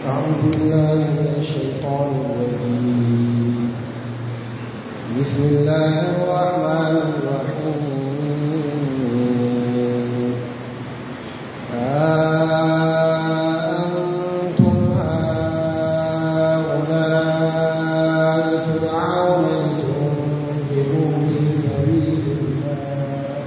أعوذ بالله من الشيطان الرجيم بسم الله الرحمن الرحيم أنتم هؤلاء تدعون لتنفقوا في سبيل الله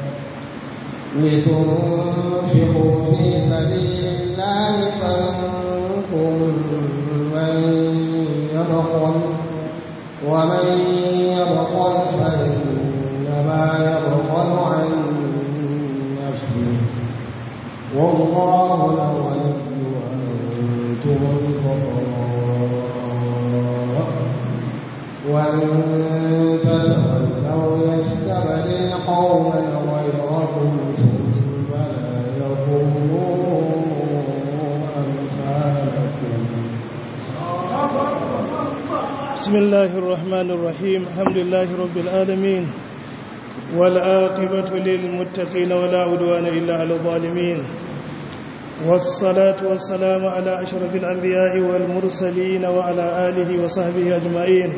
لتنفقوا في سبيل الله فمنكم من يبخل ومن يبخل فإنما يبخل عن نفسه والله الغني وأنتم الفقراء وإن تتولوا يستبدل قوما غيركم ثم لا يكونوا أمثالكم بسم الله الرحمن الرحيم الحمد لله رب العالمين والآقبة للمتقين ولا عدوان إلا على الظالمين والصلاة والسلام على أشرف الأنبياء والمرسلين وعلى آله وصحبه أجمعين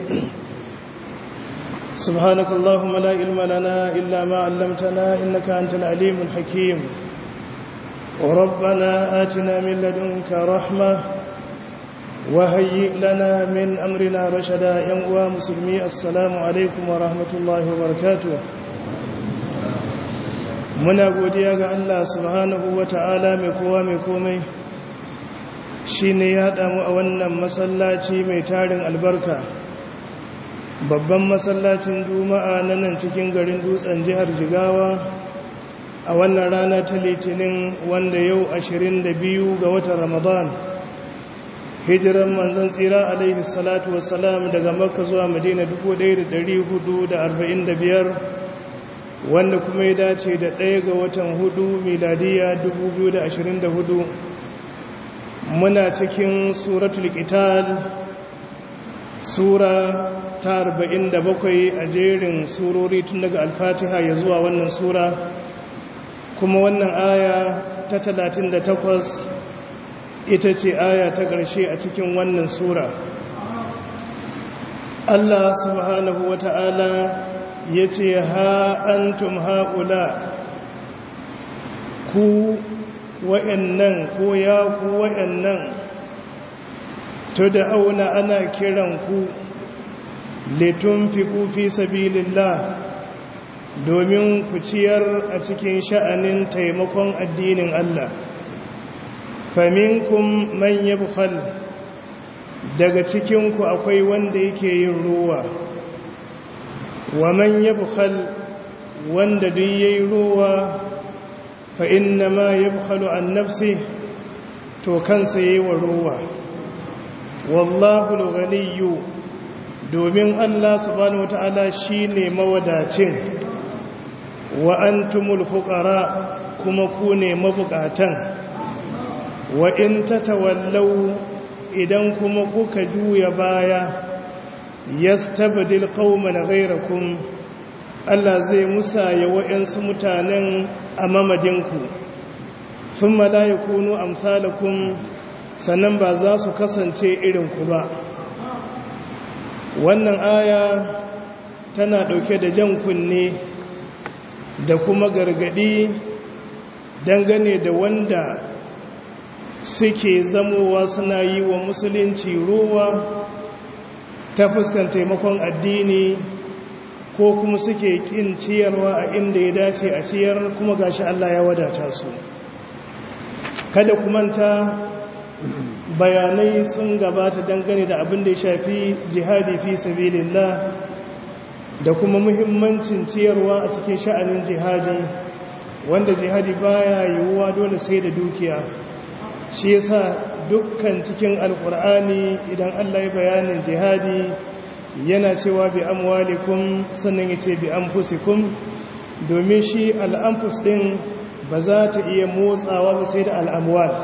سبحانك اللهم لا علم لنا إلا ما علمتنا إنك أنت العليم الحكيم وربنا آتنا من لدنك رحمة وهيئ لنا من أمرنا رشدا ينقوى مسلمي السلام عليكم ورحمة الله وبركاته muna godiya ga Allah subhanahu wa ta'ala mai kowa mai komai shi ne ya damu a wannan masallaci mai tarin albarka babban masallacin juma'a na nan cikin garin dutsen jihar jigawa a wannan rana ta litinin wanda yau 22 ga watan ramadan hijiran manzon tsira alaihi salatu wassalam daga makka zuwa madina 1445 wanda kuma ya dace da ɗaya ga watan hudu miladiya 2024 muna cikin suratul qital sura ta 47 a jerin surori tun daga alfatiha ya zuwa wannan sura kuma wannan aya ta 38 ita ce aya ta ƙarshe a cikin wannan sura Allah subhanahu wa ta'ala ya ce ha antum haƙula ku wa'yannan ko ya ku wa'yannan to da auna ana kiran ku litun fi kufi sabilillah domin ku ciyar a cikin sha'anin taimakon addinin Allah faminkum man yabkhal daga cikinku akwai wanda yake yin ruwa wa man yabkhal wanda duk yayi ruwa fa inna ma yabkhalu an nafsi to kansa yayi wa ruwa wallahu al-ghaniyyu domin Allah subhanahu wataala shine mawadacin wa antumul fuqara kuma ku ne mabukatan wa in tatawallau idan kuma kuka juya baya yastabdil qauman ghayrakum Allah zai musaya wa'ansu mutanen a mamadinku thumma la yakunu amsalakum sannan ba za su kasance irin ku ba wannan aya tana dauke da jan kunne da kuma gargadi dangane da wanda suke zamowa suna yi wa musulunci ruwa ta fuskan taimakon addini ko kuma suke kin ciyarwa a inda ya dace a ciyar kuma gashi Allah ya wadata su kada kumanta bayanai sun gabata dangane da abin da ya shafi jihadi fi sabilillah da kuma muhimmancin ciyarwa a cikin sha'anin jihadi wanda jihadi baya yiwuwa dole sai da dukiya shi yasa dukkan cikin alkur'ani idan Allah ya bayanin jihadi yana cewa bi amwalikum sannan yace bi anfusikum domin shi al'anfus din ba za ta iya motsawa ba sai da al'amwal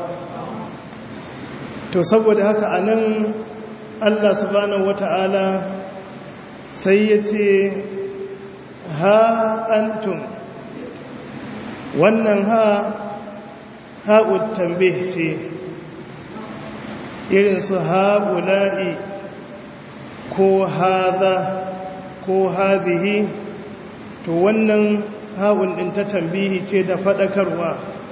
to saboda haka anan Allah subhanahu wata'ala sai yace ha antum wannan ha ha'ud tambih ce irin su haula'i ko haza ko hazihi to wannan ha'un ɗin ta tambihi ce da faɗakarwa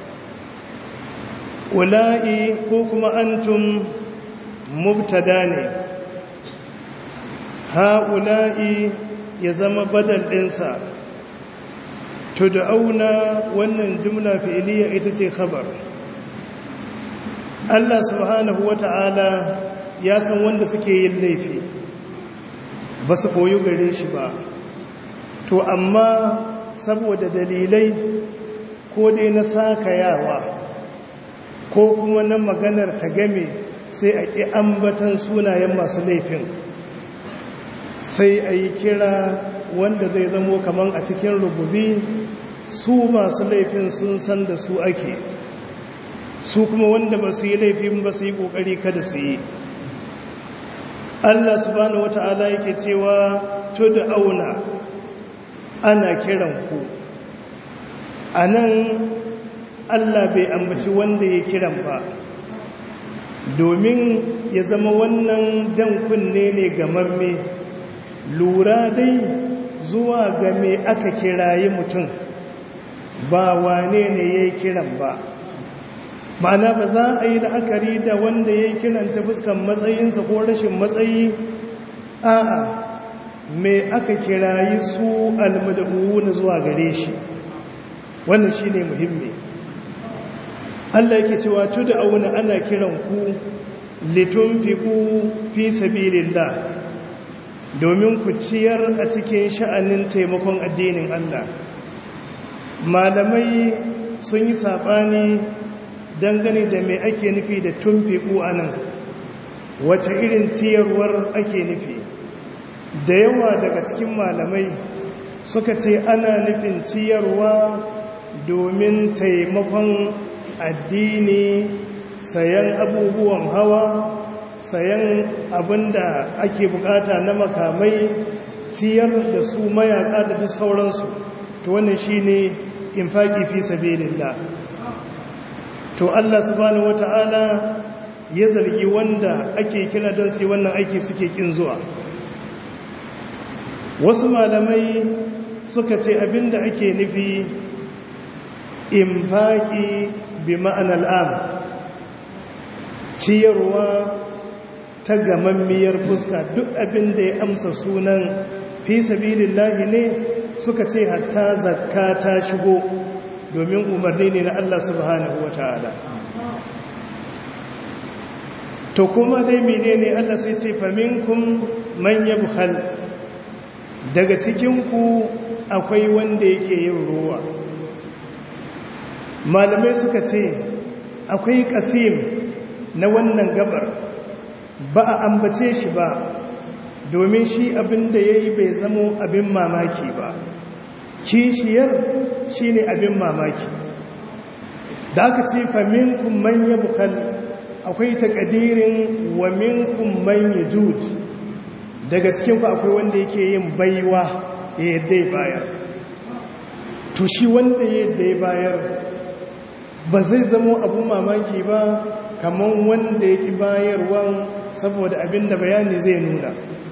ula'i ko kuma antum mubtada ne ha'ula'i ya zama badal ɗinsa to da auna wannan jumla fi'iliya ita ce khabar Allah subhanahu wa ta'ala ya san wanda suke yin laifi ba su koyi gare shi ba to amma saboda dalilai ko dai na sakayawa ko kuma na maganar ta game sai a ƙi ambatan sunayen masu laifin sai a yi kira wanda zai zamo kaman a cikin rububi su masu laifin sun san da su ake su kuma wanda ba su yi laifin ba su yi ƙoƙari kada su yi Allah subhanahu wata'ala yake cewa to da auna ana kiran ku a nan Allah bai ambaci wanda ya kiran ba domin ya zama wannan jan kunne ne ga mamme lura dai zuwa ga me aka kirayi mutum ba wane ne ya yi kiran ba ma'ana ba za a yi la'akari da wanda ya yi kiran ta fuskan matsayinsa ko rashin matsayi a'a me aka kirayi su almadabu na zuwa gare shi wannan shi ne muhimmi Allah yake cewa tu da auna ana kiran ku litun fi ku fi sabilillah domin ku ciyar a cikin sha'anin taimakon addinin Allah malamai sun yi saɓani dangane da mai ake nufi da tumfiku a nan wace irin ciyarwar ake nufi da yawa daga cikin malamai suka ce ana nufin ciyarwa domin taimakon addini sayan abubuwan hawa sayan abinda ake bukata na makamai ciyar da su mayaka da duk sauransu to wannan shine infaki fi sabilillah to Allah subhanahu wata'ala ya zargi wanda ake kira don su wannan aiki suke kin zuwa wasu malamai suka ce abinda ake nufi infaki bi ma'anar am ciyarwa ta gamammiyar fuska duk abinda ya amsa sunan fi sabilillahi ne suka ce hatta zakka ta shigo domin umarni ne na Allah subhanahu wa ta'ala to kuma dai menene Allah sai ce faminkum man yabkhal daga cikinku akwai wanda yake yin ruwa malamai suka ce akwai kasim na wannan gabar ba a ambace shi ba domin shi abin da ya yi bai zamo abin mamaki ba kishiyar shi ne abin mamaki da aka ce fa minkum man yabkhal akwai takadirin wa minkum man yajud daga cikin ku akwai wanda yake yin baiwa ya yadda ya bayar to shi wanda ya yadda ya bayar ba zai zamo abin mamaki ba kamar wanda yake bayarwan saboda abin da bayani zai nuna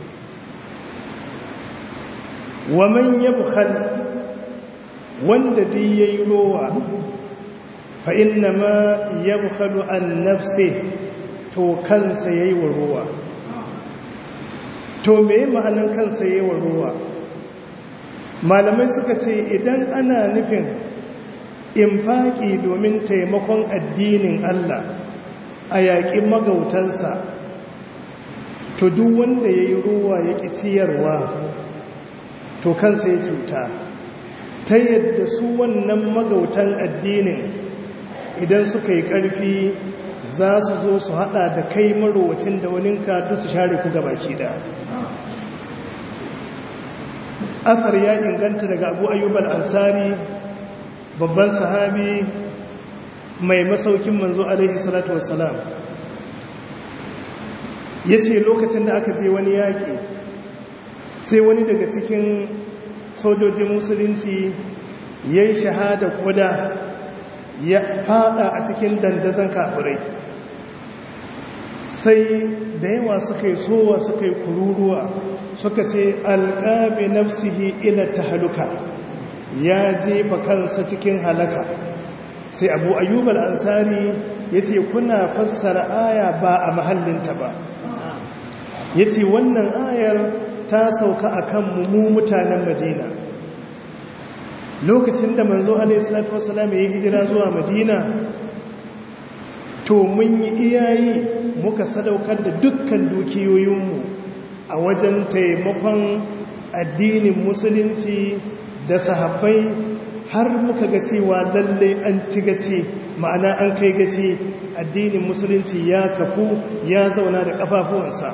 wa man yabkhal wanda duk yayi rowa fa inna ma yabkhalu an nafsi to kansa yayi wa rowa to me ma'anan kansa yayi wa rowa malamai suka ce idan ana nufin infaki domin taimakon addinin Allah a yaƙi magautansa to duk wanda yayi rowa yake ciyarwa to kansa ya cuta ta yadda su wannan magautan addinin idan suka yi ƙarfi za su zo su hada da kai marowacin da waninka duk su share ku gabaki da asar ya inganta daga abu ayyub al-ansari babban sahabi mai masaukin manzo alaihi salatu wassalam ya ce lokacin da aka je wani yaƙi sai wani daga cikin sojojin musulunci ya yi shahada kuda ya fada a cikin dandazon kafirai sai da yawa suka yi sowa suka yi kururuwa suka ce alƙabi nafsihi ila tahaluka ya jefa kansa cikin halaka sai abu ayyub al-ansari yace kuna fassara aya ba a mahallinta ba yace wannan ayar ta sauka akan mu mutanen Madina lokacin da manzo alaihi salatu wassalam ya hijira zuwa Madina to mun yi iyayi muka sadaukar da dukkan dukiyoyinmu a wajen taimakon addinin musulunci da sahabbai har muka ga cewa lalle an ci gace ma'ana an kai gace addinin musulunci ya kafu ya zauna da kafafuwansa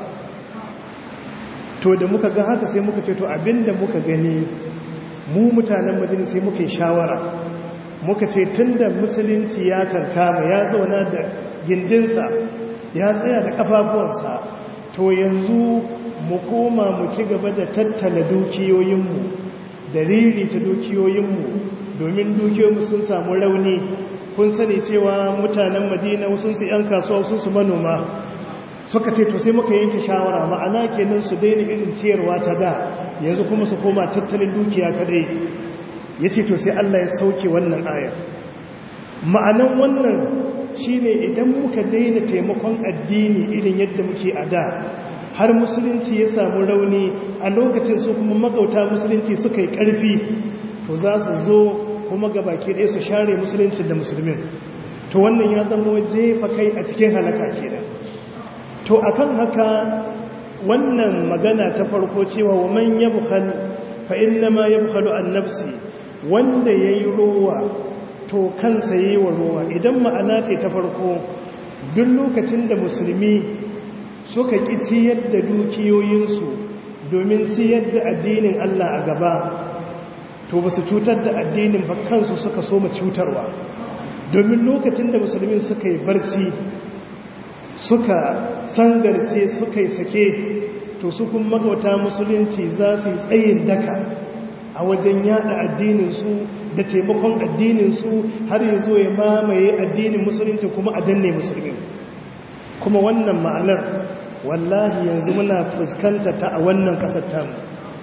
to da muka ga haka sai muka ce to abinda muka gani mu mutanen madina sai muka yi shawara muka ce tunda musulunci ya kankama ya zauna da gindinsa ya tsaya da kafafuwansa to yanzu mu koma mu ci gaba da tattala dukiyoyinmu dalili ta dukiyoyinmu domin dukiyoyinmu sun samu rauni kun sani cewa mutanen madina wasu su 'yan kasuwa wasu su manoma suka ce to sai muka yanke shawara ma'ana kenan su daina irin ciyarwa ta da yanzu kuma su koma tattalin dukiya kadai ya ce to sai Allah ya sauke wannan ayar ma'anan wannan shine idan muka daina taimakon addini irin yadda muke a da har musulunci ya samu rauni a lokacin su kuma magauta musulunci suka yi ƙarfi to za su zo kuma gabaki ɗaya su share musulunci da musulmin to wannan ya zama jefa kai a cikin halaka kenan to akan haka wannan magana ta farko cewa wa man yabkhal fa innama yabkhalu an nafsi wanda yayi rowa to kansa yayi wa rowa idan ma'ana ce ta farko duk lokacin da musulmi suka ƙi ciyar da dukiyoyinsu domin ciyar da addinin Allah a gaba to ba su cutar da addinin ba kansu suka so cutarwa domin lokacin da musulmi suka yi barci suka sangarce suka yi sake to su kun magauta musulunci za su yi tsayin daka a wajen yada addininsu da taimakon addininsu har ya zo ya mamaye addinin musulunci kuma a danne musulmi kuma wannan ma'anar wallahi yanzu muna fuskanta ta a wannan kasar tamu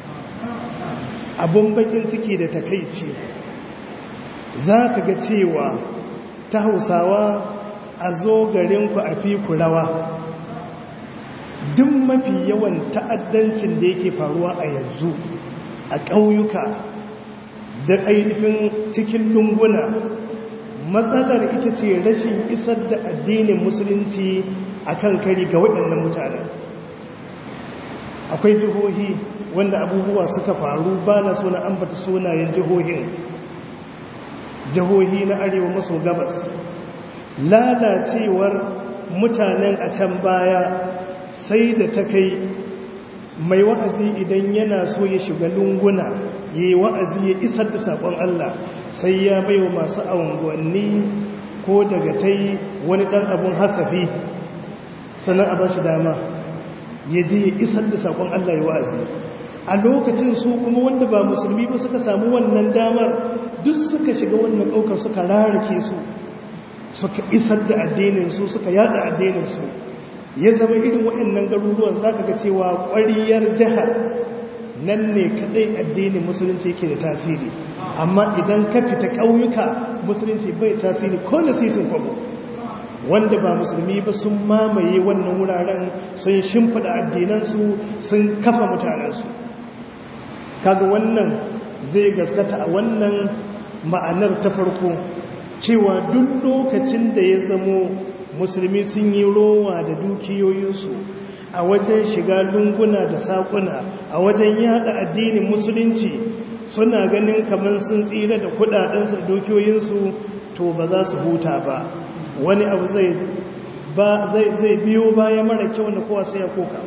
abun bakin ciki da takaici za ka ga cewa ta hausawa a zo garinku a fi kulawa duk mafi yawan ta'addancin da yake faruwa a yanzu a ƙauyuka da ainihin cikin lunguna matsalar ita ce rashin isar da addinin musulunci a kan kari ga waɗannan mutane akwai jihohi wanda abubuwa suka faru ba na suna ambata sunayen jihohin jihohi na arewa maso gabas lalacewar mutanen a can baya sai da ta kai mai wa'azi idan yana so ya shiga lunguna ya yi wa'azi ya isar da saƙon Allah sai ya bai wa masu unguwanni ko daga ta yi wani ɗan abin hasafi sannan a ba shi dama ya je ya isar da saƙon Allah ya wa'azi a lokacin su kuma wanda ba musulmi ba suka samu wannan damar duk suka shiga wannan ɗaukar suka rarrake su suka isar da addininsu suka yada addininsu ya zama irin waɗannan garuruwan za ka ga cewa ƙwariyar jihar nan ne kaɗai addinin musulunci ke da tasiri amma idan ka fita ƙauyuka musulunci bai tasiri ko na sisin kwabo wanda ba musulmi ba sun mamaye wannan wuraren sun shimfiɗa addinansu sun kafa mutanensu kaga wannan zai gaskata a wannan ma'anar ta farko cewa duk lokacin da ya zamo musulmi sun yi rowa da dukiyoyinsu a wajen shiga lunguna da saƙuna a wajen yada addinin musulunci suna ganin kamar sun tsira da kudadensu da dukiyoyinsu to ba za su huta ba wani abu zai biyo baya mara kyau na kowa sai ya koka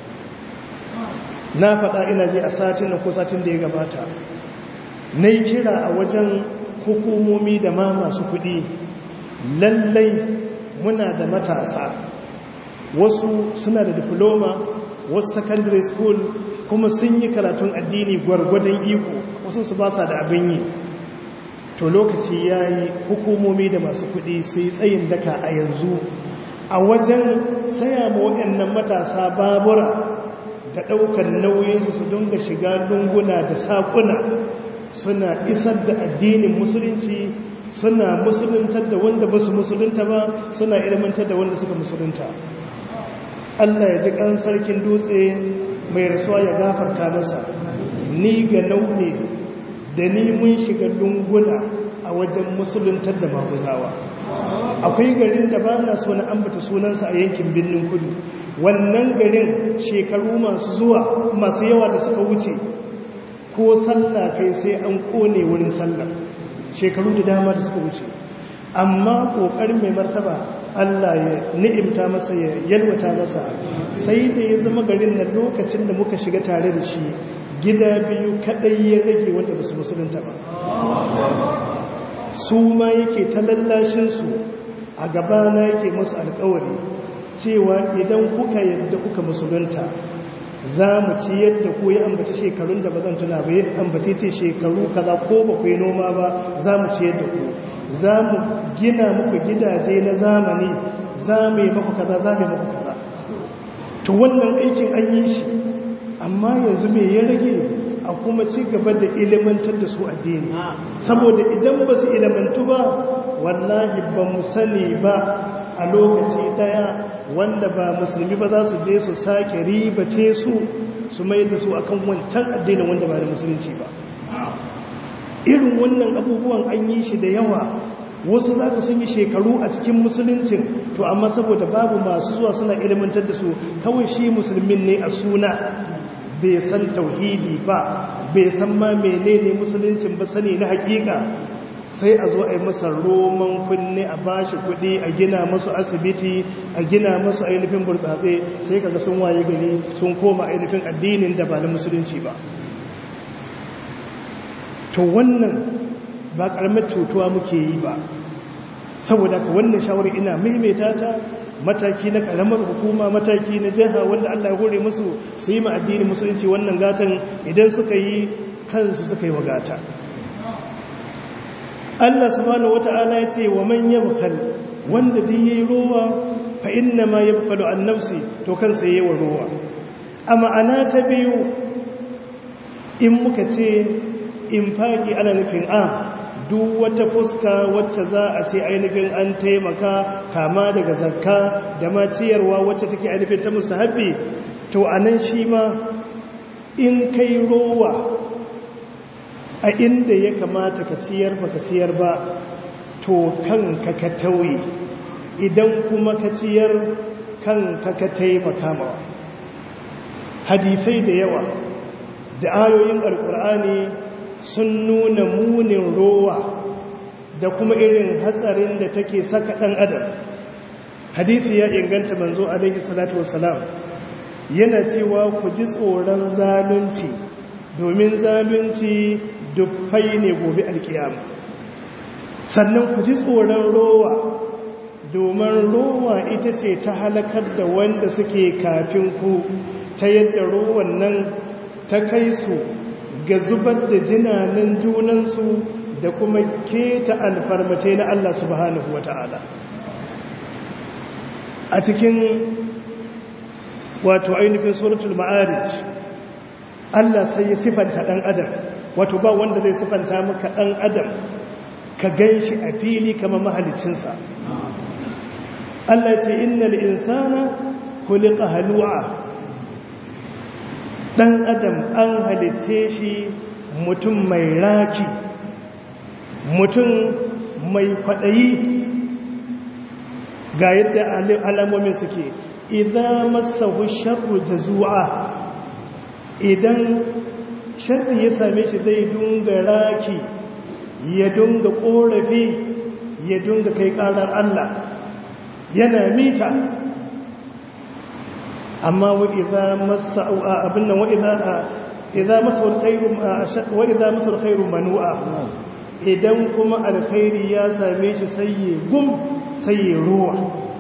na faɗa ina ji a satin na ko satin da ya gabata na yi kira a wajen hukumomi da ma masu kuɗi lallai muna da matasa wasu suna da diploma wasu secondary school kuma sun yi karatun addini gwargwadon iko wasu su ba sa da abin yi to lokaci ya yi hukumomi da masu kuɗi sai tsayin daka a yanzu a wajen saya ma waɗannan matasa babura da ɗaukar nauyinsu su dinga shiga lunguna da saƙuna suna isar da addinin musulunci suna musuluntar da wanda ba su musulunta ba suna ilmantar da wanda suka musulunta Allah ya ji ƙan sarkin dutse mai rasuwa ya gafarta masa ni ga naune da ni mun shiga lunguna a wajen musuluntar da maguzawa akwai garin da ba na so na ambata sunansa a yankin birnin kudu wannan garin shekaru masu zuwa masu yawa da suka wuce ko sallah kai sai an kone wurin sallah shekaru da dama da suka wuce amma kokarin mai martaba Allah ya ni'imta masa ya yalwata masa sai da ya zama garin na lokacin da muka shiga tare da shi gida biyu kadai ya rage wanda ba su musulunta ba su ma yake ta lallashinsu a gabana yake musu alkawari cewa idan kuka yadda kuka musulunta za mu ci yadda ku ya ambaci shekarun da ba zan tuna ba yadda ambaci ce shekaru kaza ko ba ku yi noma ba za mu ci yadda ku za mu gina muku gidaje na zamani za mu yi maku kaza za mu yi maku kaza to wannan aikin an yi shi amma yanzu me ya rage a kuma ci gaba da ilimantar da su addini saboda idan ba su ilimantu ba wallahi ba mu sani ba a lokaci daya wanda ba musulmi ba za su je su sake ribace su su mai da su akan wancan addinin wanda ba da musulunci ba irin wannan abubuwan an yi shi da yawa wasu za ka sun yi shekaru a cikin musuluncin to amma saboda babu masu zuwa suna ilimantar da su kawai shi musulmin ne a suna bai san tauhidi ba bai san ma menene musuluncin ba sani na hakika sai a zo a yi masa roman kunne a bashi kudi a gina masu asibiti a gina masu ainihin burtsatse sai kaga sun waye gari sun koma ainihin addinin da ba na musulunci ba to wannan ba karamar cutuwa muke yi ba saboda ka wannan shawarar ina maimaita ta mataki na karamar hukuma mataki na jiha wanda Allah ya hore musu su yi ma addinin musulunci wannan gatan idan suka yi kansu suka yi wa gata Allah subhanahu wata'ala ya ce wa man yabkhal wanda duk yayi rowa fa inna ma yabkhalu an nafsi to kansa yayi wa rowa a ma'ana ta biyu in muka ce infaki ana nufin a duk wata fuska wacce za a ce ainihin an taimaka kama daga zakka da ma ciyarwa wacce take ainihin ta musahabi to anan shi ma in kai rowa a inda ya kamata ka ciyar ba ka ciyar ba to kanka ka tauye idan kuma ka ciyar kanka ka taimaka mawa hadisai da yawa da ayoyin alkur'ani sun nuna munin rowa da kuma irin hatsarin da take saka ɗan adam hadisi ya inganta manzo alaihi salatu wassalam yana cewa ku ji tsoron zalunci domin zalunci dubbai ne gobe alkiyama sannan ku ji tsoron rowa domin rowa ita ce ta halakar da wanda suke kafin ku ta yadda rowan nan ta kai su ga zubar da jinanin junansu da kuma keta alfarmace na Allah subhanahu wata'ala a cikin wato ainihin suratul ma'arij Allah sai ya sifanta ɗan adam wato ba wanda zai sifanta maka ɗan adam ka gan shi a fili kama mahalicinsa Allah ce innal insana kulika halu'a ɗan adam an halitce shi mutum mai raki mutum mai kwaɗayi ga yadda alamomin suke idan masahu sharru jazu'a idan sharri ya same shi zai dunga raki ya dunga korafi ya dunga kai karar Allah yana mita amma wa idza massa abin nan wa idza idza massa alkhairu wa idza massa alkhairu manu'a idan kuma alkhairi ya same shi sai ya gum sai ya ruwa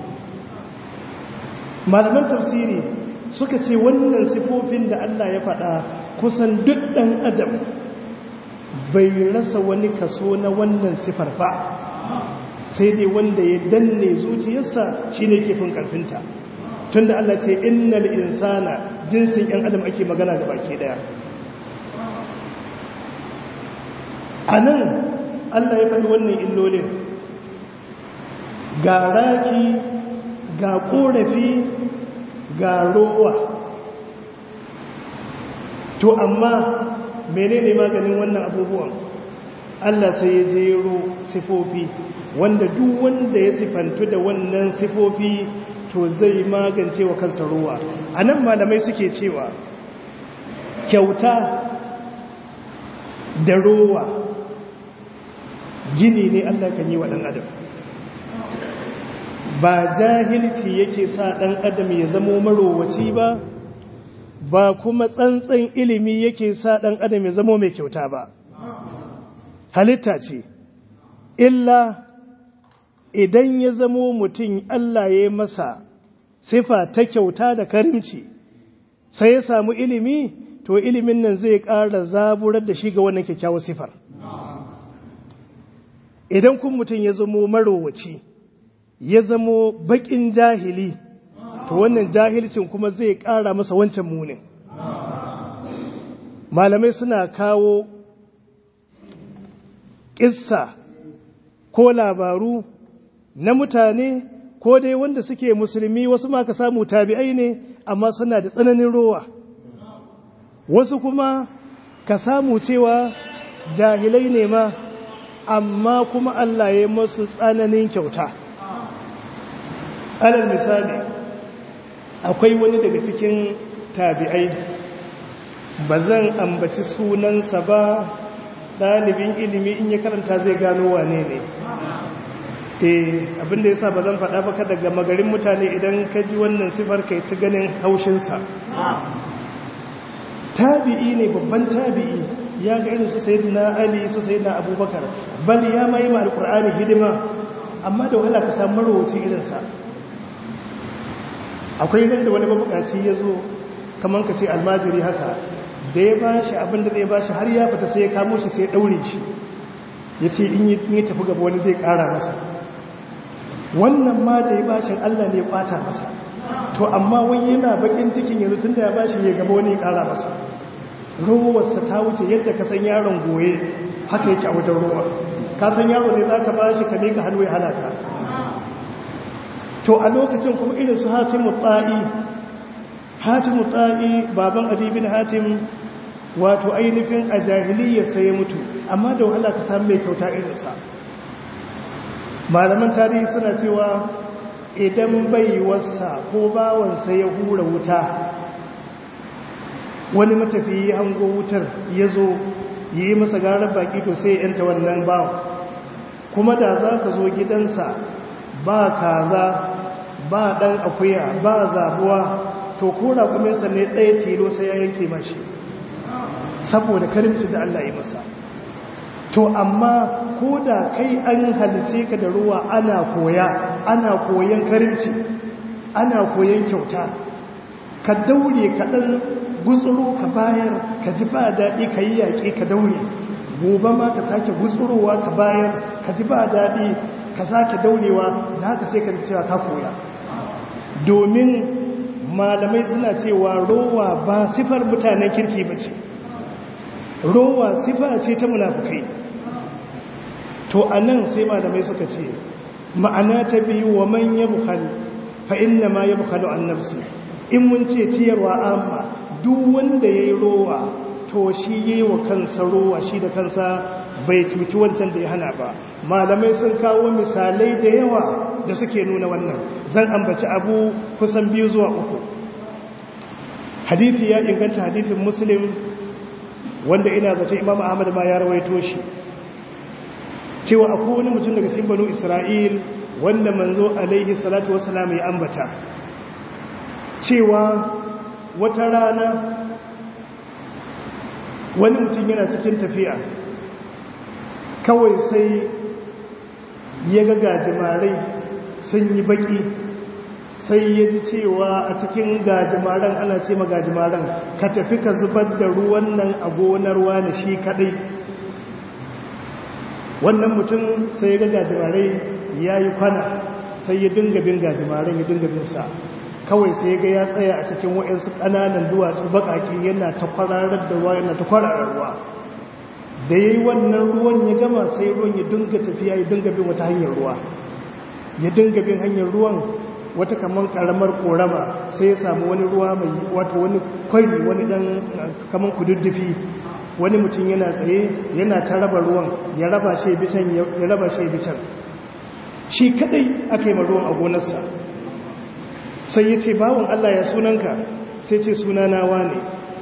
malaman tafsiri suka ce wannan sifofin da Allah ya faɗa kusan duk ɗan adam bai rasa wani kaso na wannan sifar ba sai dai wanda ya danne zuciyarsa shi ne ke fin ƙarfinta tun da Allah ce innal insana jinsin ‘yan adam ake magana ga baki ɗaya a nan Allah ya faɗi wannan illolin ga raki ga ƙorafi ga rowa to amma menene maganin wannan abubuwan Allah sai ya jero sifofi wanda duk wanda ya sifantu da wannan sifofi to zai magance wa kansa ruwa a nan malamai suke cewa kyauta da rowa gini ne Allah kan yi wa ɗan adam ba jahilci yake sa ɗan adam ya zamo marowaci ba ba kuma tsantsan ilimi yake sa ɗan adam ya zamo mai kyauta ba halitta ce illa idan ya zamo mutum Allah ya masa sifa ta kyauta da karimci sai ya samu ilimi to ilimin nan zai ƙara zaburar da shi ga wannan kyakkyawar sifar idan kun mutum ya zamo marowaci ya zamo baƙin jahili to wannan jahilcin kuma zai ƙara masa wancan munin malamai suna kawo ƙissa ko labaru na mutane ko dai wanda suke musulmi wasu ma ka samu tabi'ai ne amma suna da tsananin rowa wasu kuma ka samu cewa jahilai ne ma amma kuma Allah ya masu tsananin kyauta alal misali akwai wani daga cikin tabi'ai ba zan ambaci sunansa ba ɗalibin ilimi in ya karanta zai gano wane ne eh abinda ya sa ba zan faɗa baka daga magarin mutane idan ka ji wannan sifar kai ta ganin haushinsa tabi'i ne babban tabi'i ya ga irin su sayi na ali su sayi na abubakar bal ya ma yi ma alkur'ani hidima amma da wahala ka samu marowaci irinsa akwai nan da wani mabukaci ya zo kamar ka ce almajiri haka da ya bashi abinda zai bashi har ya fita sai ya kamo shi sai ya daure shi ya ce in yi tafi gaba wani zai kara masa wannan ma da ya bashin allah ne ya kwata masa to amma wani yana bakin cikin yanzu tun da ya bashi ya gaba wani ya kara masa rowarsa ta wuce yadda ka san yaron goye haka yake a wajen rowa ka san yaro ne za ka bashi ka mika hannu ya hana ka to a lokacin kuma irin su hatimu tsa'i hatimu tsa'i baban adibin hatim wato ainihin a jahiliya sai ya mutu amma da wahala ka samu mai kyauta irinsa malaman tarihi suna cewa idan bai wasa ko bawansa ya hura wuta wani matafiyi ya hango wutar ya zo yi masa garar baki to sai ya yanta wannan bawan kuma da za ka zo gidansa ba kaza ba ɗan akuya ba zabuwa to kora kuma ne ɗaya tilo sai ya yanke mashi saboda karimci da Allah ya masa to amma ko da kai an halice ka da ruwa ana koya ana koyan karimci ana koyan kyauta ka daure ka ɗan gutsuro ka bayar ka ji ba daɗi ka yi yaƙi ka daure gobe ma ka sake gutsurowa ka bayar ka ji ba daɗi ka sake daurewa da haka sai ka cewa ka koya domin malamai suna cewa rowa ba sifar mutanen kirki ba ce rowa sifa ce ta munafukai to a nan sai malamai suka ce ma'ana ta biyu wa man ya bukhali fa inna ma ya bukhalu an nafsi in mun ce ciyarwa amma duk wanda ya yi rowa to shi yi wa kansa rowa shi da kansa bai cuci wancan da ya hana ba malamai sun kawo misalai da yawa da suke nuna wannan zan ambaci abu kusan biyu zuwa uku hadithi ya inganta hadithin muslim wanda ina zace imam ahmad ma ya rawaito shi cewa akwai wani mutum daga cikin banu isra'il wanda manzo alaihi salatu wassalam ya ambata cewa wata rana wani mutum yana cikin tafiya kawai sai ya ga gajimarai sun yi baki sai ya ji cewa a cikin gajimaran ana ce ma gajimaran ka tafi ka zubar da ruwan nan a gonar wani shi kadai wannan mutum sai ya ga gajimarai ya yi kwana sai ya dinga bin gajimaren ya dinga bin sa kawai sai ga ya tsaya a cikin waɗansu ƙananan duwatsu baƙaƙi yana ta kwararar da ruwa yana ta kwararar ruwa da ya yi wannan ruwan ya gama sai ruwan ya dinga tafiya ya dinga bin wata hanyar ruwa ya dinga bin hanyar ruwan wata kamar karamar korama sai ya samu wani ruwa mai wato wani kwari wani dan kamar kududdufi wani mutum yana tsaye yana ta raba ruwan ya raba shi bitan ya raba shi bitan shi kadai aka yi ruwan a gonarsa sai ya ce bawon Allah ya sunanka sai ce sunana wane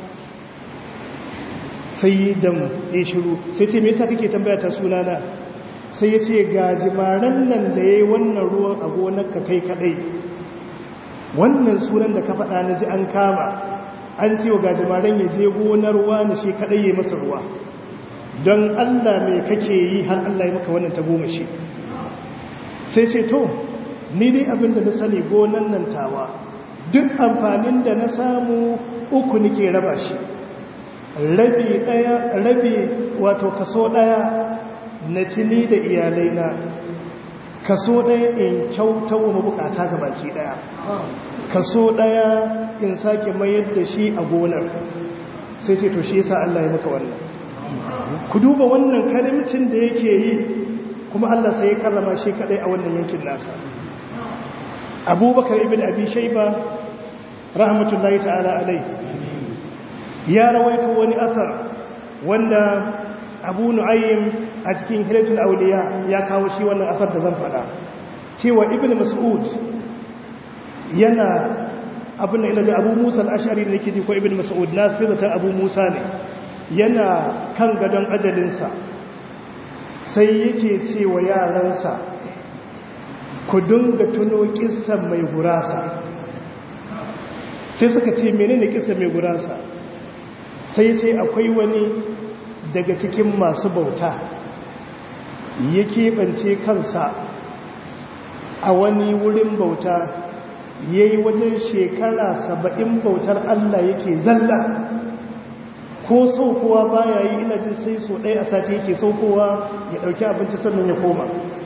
sai yi dam ya shiru sai ce me yasa kake tambaya ta sunana sai ya ce ga jimaran nan da ya yi wannan ruwan a gonarka kai kadai wannan sunan da ka faɗa na ji an kama an ce wa ga jimaran ya je gonar wani shi kadai ya masa ruwa don allah mai kake yi har allah ya maka wannan ta goma shi sai ce to ni dai abin da na sani gonan nan tawa duk amfanin da na samu uku nike raba shi rabi ɗaya rabi wato kaso ɗaya na cini da iyalaina kaso ɗaya in kyauta wa mabukata ga baki ɗaya kaso ɗaya in sake mayar da shi a gonar sai ce to shi yasa Allah ya maka wannan ku duba wannan karimcin da yake yi kuma Allah sai ya karrama shi kadai a wannan yankin nasa abubakar ibn abi shaiba rahmatullahi ta'ala alai ya rawaito wani asar wanda abu nu'ayyim a cikin hilatul auliya ya kawo shi wannan asar da zan faɗa cewa ibn mas'ud yana abin da ina ji abu musa al'ashari da nake ji ko ibn mas'ud na fi zaton abu musa ne yana kan gadon ajalinsa sai yake cewa yaransa ku dinga tuno kissan mai gurasa sai suka ce menene kissan mai gurasa sai ce akwai wani daga cikin masu bauta ya keɓance kansa a wani wurin bauta ya yi wajen shekara saba'in bautar Allah yake zalla ko saukowa baya yi ina jin sai so ɗaya a sati yake saukowa ya ɗauki abinci sannan ya koma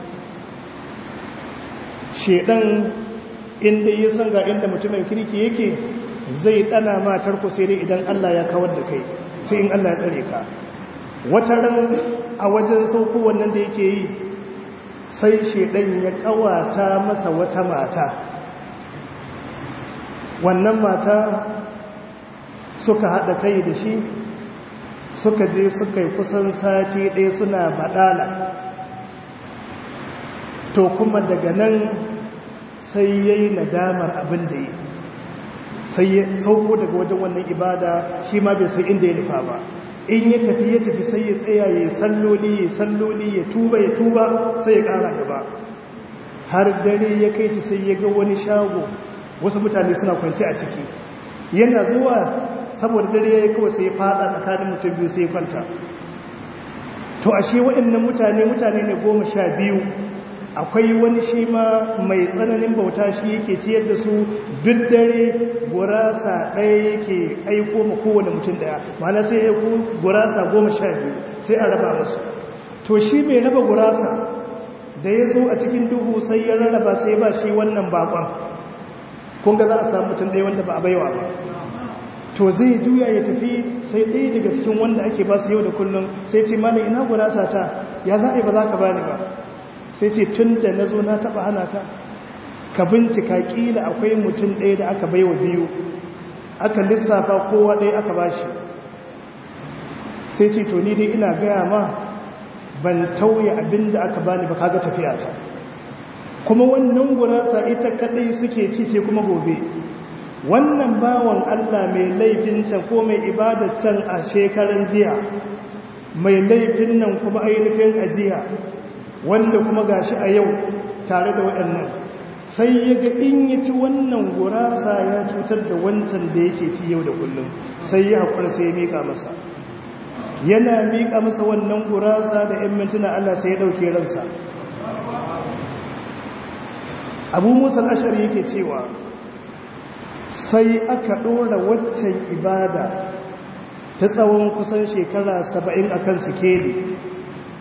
shedan inda ya san ga inda mutumin kirki yake zai ɗana matar ku sai dai idan Allah ya kawar da kai sai in Allah ya tsare ka wata ran a wajen sauko wannan da yake yi sai shedan ya kawata masa wata mata wannan mata suka haɗa kai da shi suka je suka yi kusan sati ɗaya suna baɗala to kuma daga nan sai ya yi nadamar abin da yi sai ya sauko daga wajen wannan ibada shi ma bai sai inda ya nufa ba in ya tafi ya tafi sai ya tsaya ya salloli ya salloli ya tuba ya tuba sai ya ƙara gaba har dare ya kai shi sai ya ga wani shago wasu mutane suna kwanci a ciki yana zuwa saboda dare ya yi kawai sai ya fada tsakanin mutum biyu sai ya kwanta to ashe waɗannan mutane mutane ne goma sha biyu akwai wani shi ma mai tsananin bauta shi yake ciyar da su duk dare gurasa ɗaya yake aiko ma kowane mutum ɗaya mana sai ya ku gurasa goma sha biyu sai a raba musu to shi mai raba gurasa da ya zo a cikin duhu sai ya rarraba sai ba shi wannan bakon kun ga za a samu mutum ɗaya wanda ba a baiwa ba to zai juya ya tafi sai ɗaya daga cikin wanda ake ba su yau da kullum sai ce mana ina gurasa ta ya za a yi ba za ka bani ba sai ce tun da na zo na taɓa hana ka ka bincika ƙila akwai mutum ɗaya da aka baiwa biyu aka lissafa kowa ɗaya aka ba shi sai ce to ni dai ina gaya ma ban tauye abin da aka bani ba kaga tafiya ta kuma wannan gurasa ita kadai suke ci sai kuma gobe wannan bawan Allah mai laifin can ko mai ibadar can a shekaran jiya mai laifin nan kuma ainihin ajiya wanda kuma gashi a yau tare da waɗannan sai ya ga in ya ci wannan gurasa ya cutar da wancan da yake ci yau da kullum sai ya haƙura sai ya miƙa masa yana miƙa masa wannan gurasa da 'yan mintuna Allah sai ya ɗauke ransa abu musa ashari yake cewa sai aka ɗora waccan ibada ta tsawon kusan shekara saba'in a kan sikeli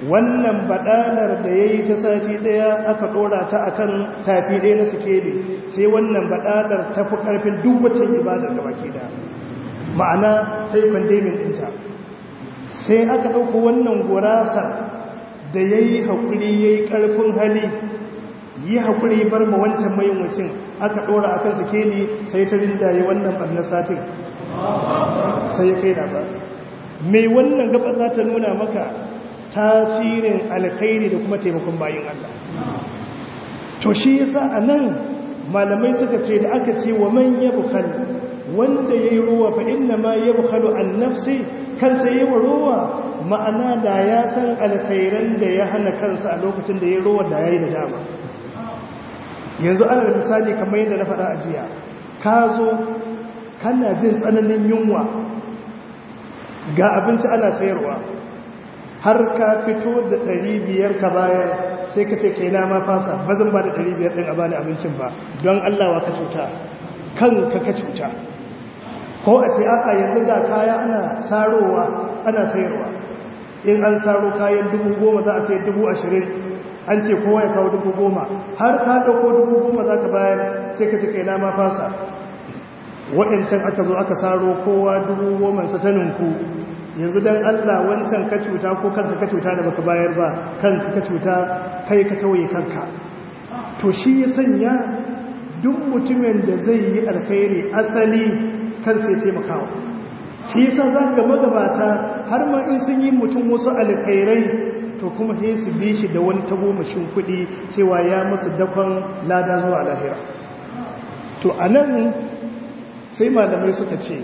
wannan badalar da ya yi ta sati daya aka dora ta akan tafi ɗaya na sikeli sai wannan badalar ta fi ƙarfin duk wacce ibadar da baki da ma'ana sai kwandemin ɗinta sai aka ɗauko wannan gurasa da ya yi haƙuri ya yi ƙarfin hali yi haƙuri bar ma wancan mayin wucin aka ɗora a kan sikeli sai ta rinjaye wannan ɓarnar satin sai ya kai ba. mai wannan gaba za ta nuna maka tasirin alkhairi da kuma taimakon bayin Allah to shi yasa a nan malamai suka ce da aka ce wa man yabkhal wanda yayi ruwa fa inna ma yabkhalu an nafsi kansa yayi ruwa ma'ana da ya san alkhairan da ya hana kansa a lokacin da yayi ruwa da yayi da dama yanzu ana misali kamar yadda na faɗa a jiya ka zo kana jin tsananin yunwa ga abinci ana sayarwa har ka fito da ɗari biyar ka bayar sai ka ce kai na ma fasa ba zan ba da ɗari biyar ɗin a bani abincin ba don allawa ka cuta kanka ka cuta ko a ce aka yanzu ga kaya ana sarowa ana sayarwa in an saro kayan dubu goma za a sayi dubu ashirin an ce kowa ya kawo dubu goma har ka ɗauko dubu goma za ka bayar sai ka ce kai na ma fasa waɗancan aka zo aka saro kowa dubu goma sa ta ninku yanzu don allah wancan ka cuta ko kanka ka cuta da baka bayar ba kanka ka cuta kai ka tauye kanka to shi ya sanya duk mutumin da zai yi alkhairi asali kan sai taimakawa shi yasa za ga magabata har ma in sun yi mutum wasu alkhairai to kuma sai su bi shi da wani tagomashin kuɗi cewa ya musu dakon lada zuwa lahira to a nan sai malamai suka ce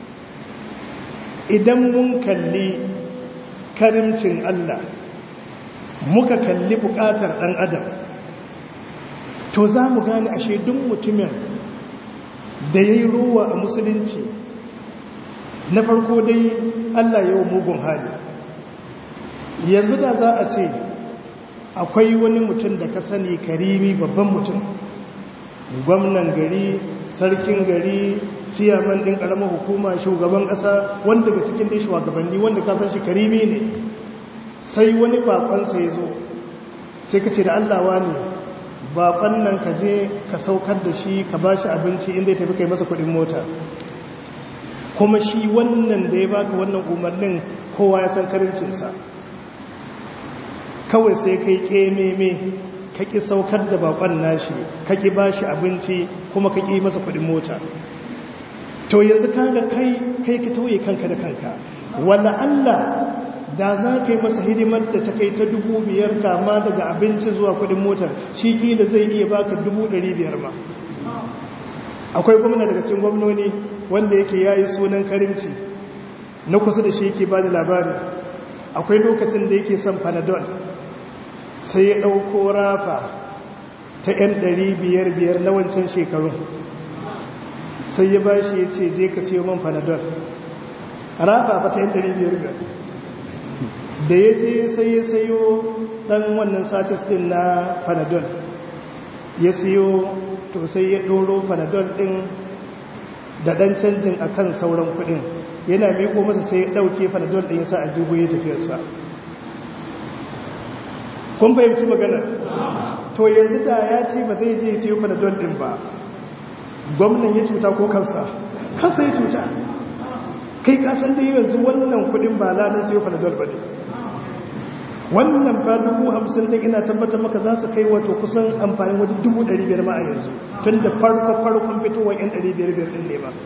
idan mun kalli karimcin Allah muka kalli buƙatar ɗan adam to za mu gane ashe duk mutumin da ya yi ruwa a musulunci na farko dai Allah yau mugun hali yanzu da za a ce akwai wani mutum da ka sani karimi babban mutum gwamnan gari sarkin gari ciyaman ɗin ƙaramar hukuma shugaban ƙasa wanda daga cikin dai shugabanni wanda ka san shi karimi ne sai wani bakonsa ya zo sai ka ce da allawa ne bakon nan ka je ka saukar da shi ka ba shi abinci inda ya tafi kai masa kuɗin mota kuma shi wannan da ya baka wannan umarnin kowa ya san karincinsa kawai sai kai ƙememe ka ƙi saukar da bakon nashi ka ƙi ba shi abinci kuma ka ƙi masa kuɗin mota to yanzu kaga kai kai ka tauye kanka da kanka wala Allah da za ka yi masa hidimar da ta kai ta dubu biyar kama daga abinci zuwa kuɗin motar shi kila zai iya baka dubu ɗari biyar ma akwai gwamna daga cikin gwamnoni wanda yake yayi sunan karimci na kusa da shi yake ba da labari akwai lokacin da yake son panadol sai ya ɗauko rafa ta 'yan ɗari biyar biyar na wancan shekarun sai ya ba shi ya ce je ka siyo man panadol rafa fa ta 'yan ɗari biyar biyar da ya je sai ya sayo ɗan wannan satis ɗin na panadol ya siyo to sai ya ɗoro panadol ɗin da ɗan canjin a kan sauran kuɗin yana miko masa sai ya ɗauke panadol ɗin ya sa a dubu ya tafiyarsa kun fahimci magana to yanzu da ya ce ba zai je siyo panadol din ba gwamnan ya cuta ko kansa kansa ya cuta kai kasan da yanzu wannan kudin ba ladan siyo panadol ba ne wannan fa dubu hamsin din ina tabbatar maka za su kai wato kusan amfani wajen dubu ɗari biyar ma a yanzu tun da farko farkon fitowar yan ɗari biyar biyar ɗin ne ba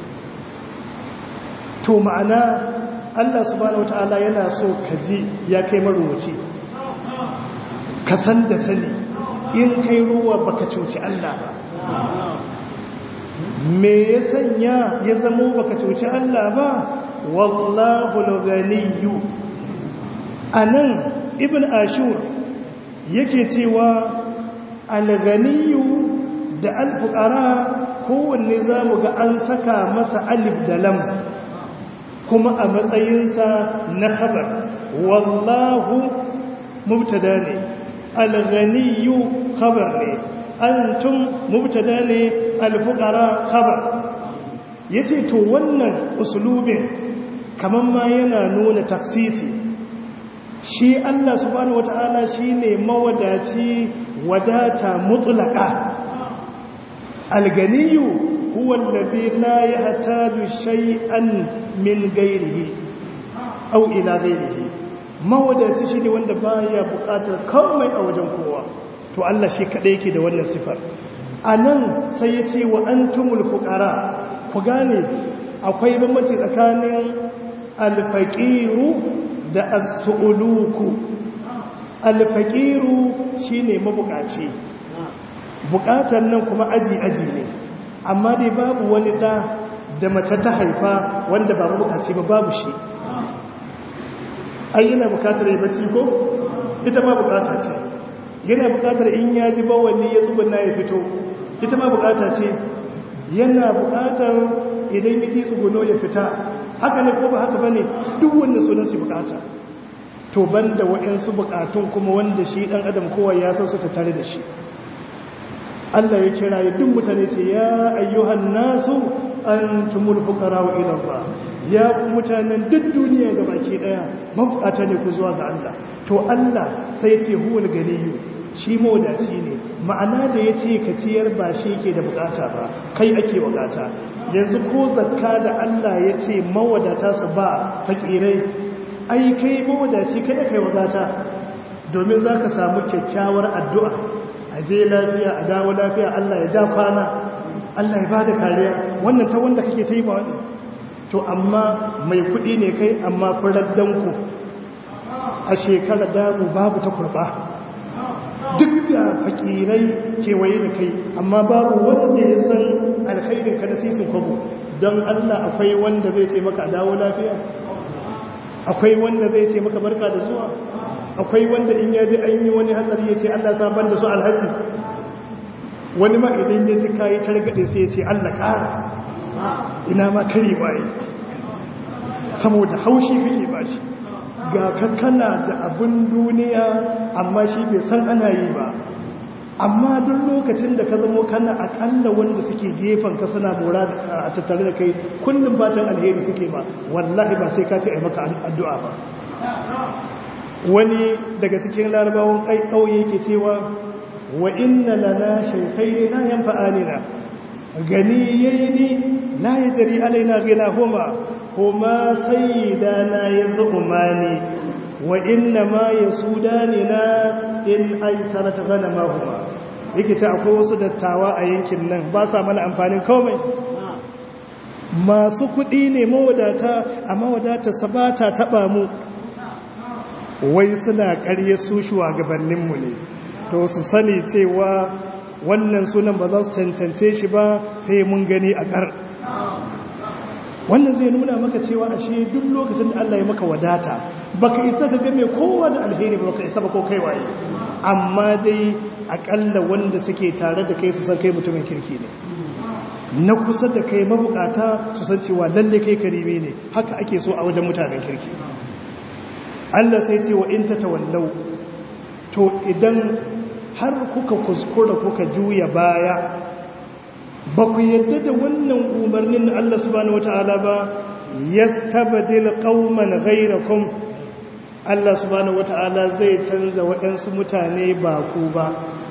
to ma'ana allah subhanahu wa ta'ala yana so ka ji ya kai marubuci ka san da sani in kai ruwa baka cuci Allah ba me ya sanya ya zamo baka cuci Allah ba wallahu al-ghaniyyu anan ibn ashur yake cewa al-ghaniyyu da al-fuqara kowanne zamu ga an saka masa alif da lam kuma a matsayinsa na khabar wallahu mubtada ne alganiyu khabar ne antum mubtada ne alfuqara khabar yace to wannan uslubin kaman ma yana nuna taksisi shi Allah subhanahu wata'ala shine mawadaci wadata mutlaka alganiyu huwa alladhi la yahtaju shay'an min ghairihi aw ila ghairihi mawadaci shine wanda baya bukatar komai a wajen kowa to Allah shi kadai yake da wannan sifar anan sai ya ce wa antumul fuqara ku gane akwai bambanci tsakanin alfaqiru da as-su'uluku alfaqiru shine mabukaci bukatar nan kuma aji aji ne amma dai babu wani da da mace ta haifa wanda ba mabukaci ba babu shi ai yana bukatar yi bacci ko ita ma bukata ce yana bukatar in ya ji bawali ya tsubunna ya fito ita ma bukata ce yana bukatar idan yake tsuguno ya fita haka ne ko ba haka bane duk wanda sunan su bukata to banda waɗansu bukatun kuma wanda shi dan adam kowa ya san su ta tare da shi Allah ya kira ya duk mutane ce ya ayyuhan nasu antumul fuqara wa ila Allah ya ku mutanen duk duniya ga baki daya mabukata ne ku zuwa ga Allah to Allah sai ce huwal ganiyyu shi mawadaci ne ma'ana da ya ce ka ciyar ba shi ke da bukata ba kai ake bukata yanzu ko zakka da Allah ya ce mawadata su ba fakirai ai kai mawadaci kada kai wadata domin za ka samu kyakkyawar addu'a a je lafiya a dawo lafiya Allah ya ja kwana Allah ya ba da kariya wannan ta wanda kake ta yi ba wani to amma mai kuɗi ne kai amma furaddanku a shekara damu babu ta kurba duk da fakirai kewaye da kai amma babu wanda ya san alkhairin ka da sisin kwabo don Allah akwai wanda zai ce maka dawo lafiya akwai wanda zai ce maka barka da zuwa akwai wanda in yaji an yi wani hatsari ya ce Allah saban da su alhaji wani ma idan ya ji kayi targaɗe sai ya ce Allah ƙara ina ma kare waye saboda haushi kake ba shi ga kankana da abin duniya amma shi bai san ana yi ba amma duk lokacin da ka zamo kana akalla wanda suke gefen ka suna mora a tattare da kai kullum fatan alheri suke ba wallahi ba sai ka ce a maka addu'a ba wani daga cikin larabawan ƙauye yake cewa wa inna lana shaykhayni la yanfa'anina ganiyaini la yajri alaina ghilahuma huma sayyidana yazumani wa inna ma yasudanina in aisarat ghanamahuma yake ta akwai wasu dattawa a yankin nan ba sa mana amfanin komai masu kuɗi ne mawadata amma wadatar sabata taɓa mu wai suna ƙarye su shugabanninmu ne to su sani cewa wannan sunan ba za su cancance shi ba sai mun gani a ƙar wannan zai nuna maka cewa ashe duk lokacin da Allah ya maka wadata baka isa ka game kowa da alheri ba baka isa ba ko kai waye amma dai akalla wanda suke tare da kai su san kai mutumin kirki ne na kusa da kai mabukata su san cewa lalle kai karime ne haka ake so a wajen mutanen kirki Allah sai ce wa in tatawallau to idan har kuka kuskura kuka juya baya ba ku yadda da wannan umarnin Allah subhanahu wata'ala ba yastabdil qauman ghayrakum Allah subhanahu wata'ala zai canza waɗansu mutane ba ku ba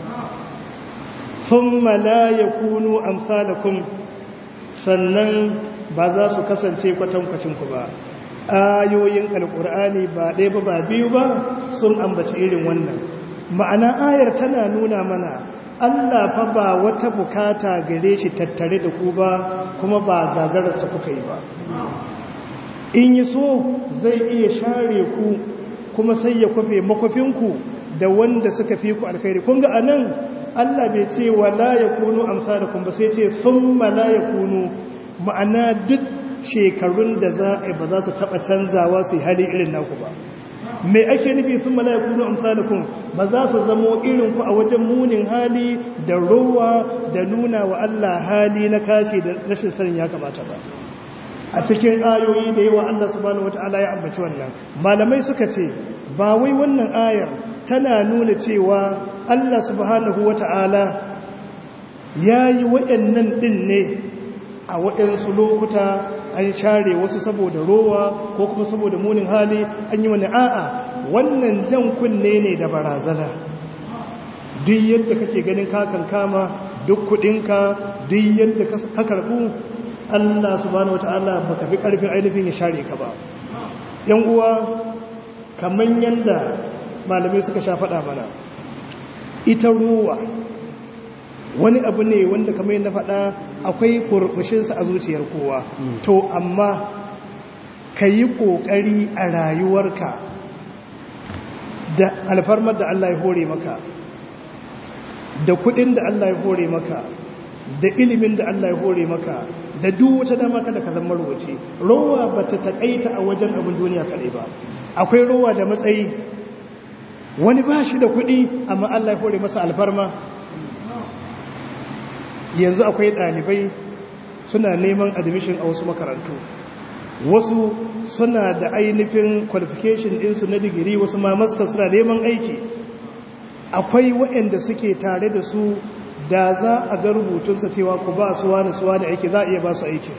thumma la yakunu amsalakum sannan ba za su kasance kwatankwacin ku ba ayoyin alkur'ani ba ɗaya ba ba biyu ba sun ambaci irin wannan ma'ana ayar tana nuna mana Allah fa ba wata bukata gare shi tattare da ku ba kuma ba gagararsa kuka yi ba in yi so zai iya share ku kuma sai ya kwafe makwafinku da wanda suka fi ku alkhairi kun ga anan Allah bai ce wa la yakunu amsalakum ba sai ce thumma la yakunu ma'ana duk shekarun da za a ba za su taba canzawa su hali irin naku ba mai ake nufi sun mala'iku na amsalakun ba za su zamo irin ku a wajen munin hali da rowa da nuna wa Allah hali na kashi da rashin sanin ya kamata ba a cikin ayoyi da yawa Allah subhanahu wata'ala ya ambaci wannan malamai suka ce ba wai wannan ayar tana nuna cewa Allah subhanahu wata'ala ya yi waɗannan ɗin ne a waɗansu lokuta an share wasu saboda rowa ko kuma saboda munin hali an yi wani a'a wannan jan kunne ne da barazana duk yadda kake ganin kakan kama duk kudinka duk yadda ka karbu Allah subhanahu wataala baka fi karfin ainihin ya share ka ba yan uwa kaman yanda malamai suka sha faɗa mana ita ruwa wani abu ne wanda kamar yadda faɗa akwai kurbushinsa a zuciyar kowa to amma ka yi ƙoƙari a rayuwarka da alfarmar da Allah ya hore maka da kuɗin da Allah ya hore maka da ilimin da Allah ya hore maka da duk wata dama kada ka zama rubuce rowa ba ta taƙaita a wajen abin duniya kaɗai ba akwai rowa da matsayi wani ba shi da kuɗi amma Allah ya hore masa alfarma yanzu akwai ɗalibai suna neman admission a wasu makarantu wasu suna da ainihin qualification ɗinsu na digiri wasu ma master suna neman aiki akwai waɗanda suke tare da su da za a ga rubutunsa cewa ku ba su wani su wani aiki za a iya ba su aiki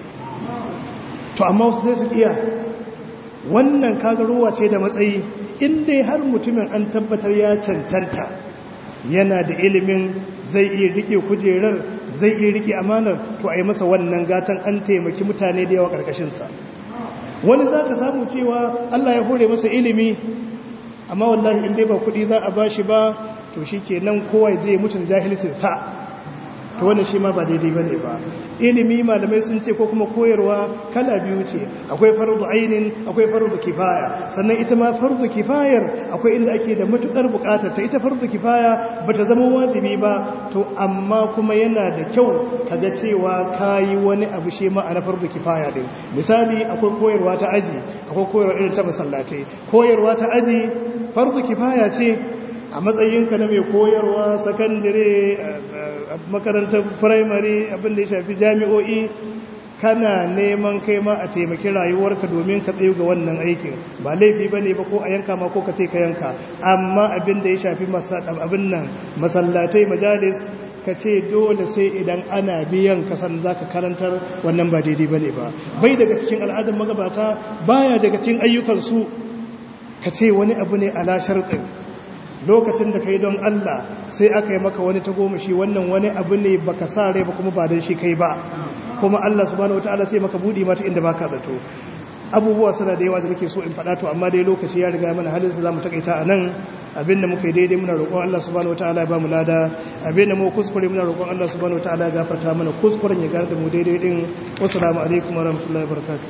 to amma wasu sai su iya wannan kaga ruwa ce da matsayi inda har mutumin an tabbatar ya cancanta yana da ilimin zai iya rike kujerar zai iya rike amanar to a yi masa wannan gatan an taimaki mutane da yawa ƙarƙashinsa wani za ka samu cewa allah ya hore masa ilimi amma wallahi in dai ba kuɗi za a ba shi ba to shi ke nan kowa zai mutun jahilcinsa to wannan shi ma ba daidai ba ne ba ilimi malamai sun ce ko kuma koyarwa kala biyu ce akwai fardu ainin akwai fardu kifaya sannan ita ma fardu kifayar akwai inda ake da matukar bukatar ta ita fardu kifaya bata zama wajibi ba to amma kuma yana da kyau kaga cewa kayi wani abu shi ma na fardu kifaya din misali akwai koyarwa ta aji akwai koyarwa irin ta masallatai koyarwa ta aji fardu kifaya ce a matsayinka na mai koyarwa sakandare makarantar firamare abinda ya shafi jami'o'i kana neman kai ma a taimaki rayuwarka domin ka tsayu ga wannan aikin ba laifi ba ne ba ko a yanka ma ko ka ce ka yanka amma abinda ya shafi abin nan masallatai majalis ka ce dole sai idan ana biyan kasan za ka karantar wannan ba daidai ba ne ba bai daga cikin al'adar magabata baya daga cikin ayyukansu ka ce wani abu ne ala sharɗin lokacin da kai don Allah sai aka yi maka wani tagomashi wannan wani abu ne baka sa rai ba kuma ba don shi kai ba kuma Allah subhanahu wataala sai maka budi mata inda baka zato abubuwa suna da yawa da nake so in faɗa to amma dai lokaci ya riga mana halin za mu takaita a nan abinda muka yi daidai muna roƙon Allah subhanahu wataala ya ba mu lada abinda mu kuskure muna roƙon Allah subhanahu wataala ya gafarta mana kuskuren ya gar da mu daidai din wassalamu alaikum warahmatullahi wabarakatuh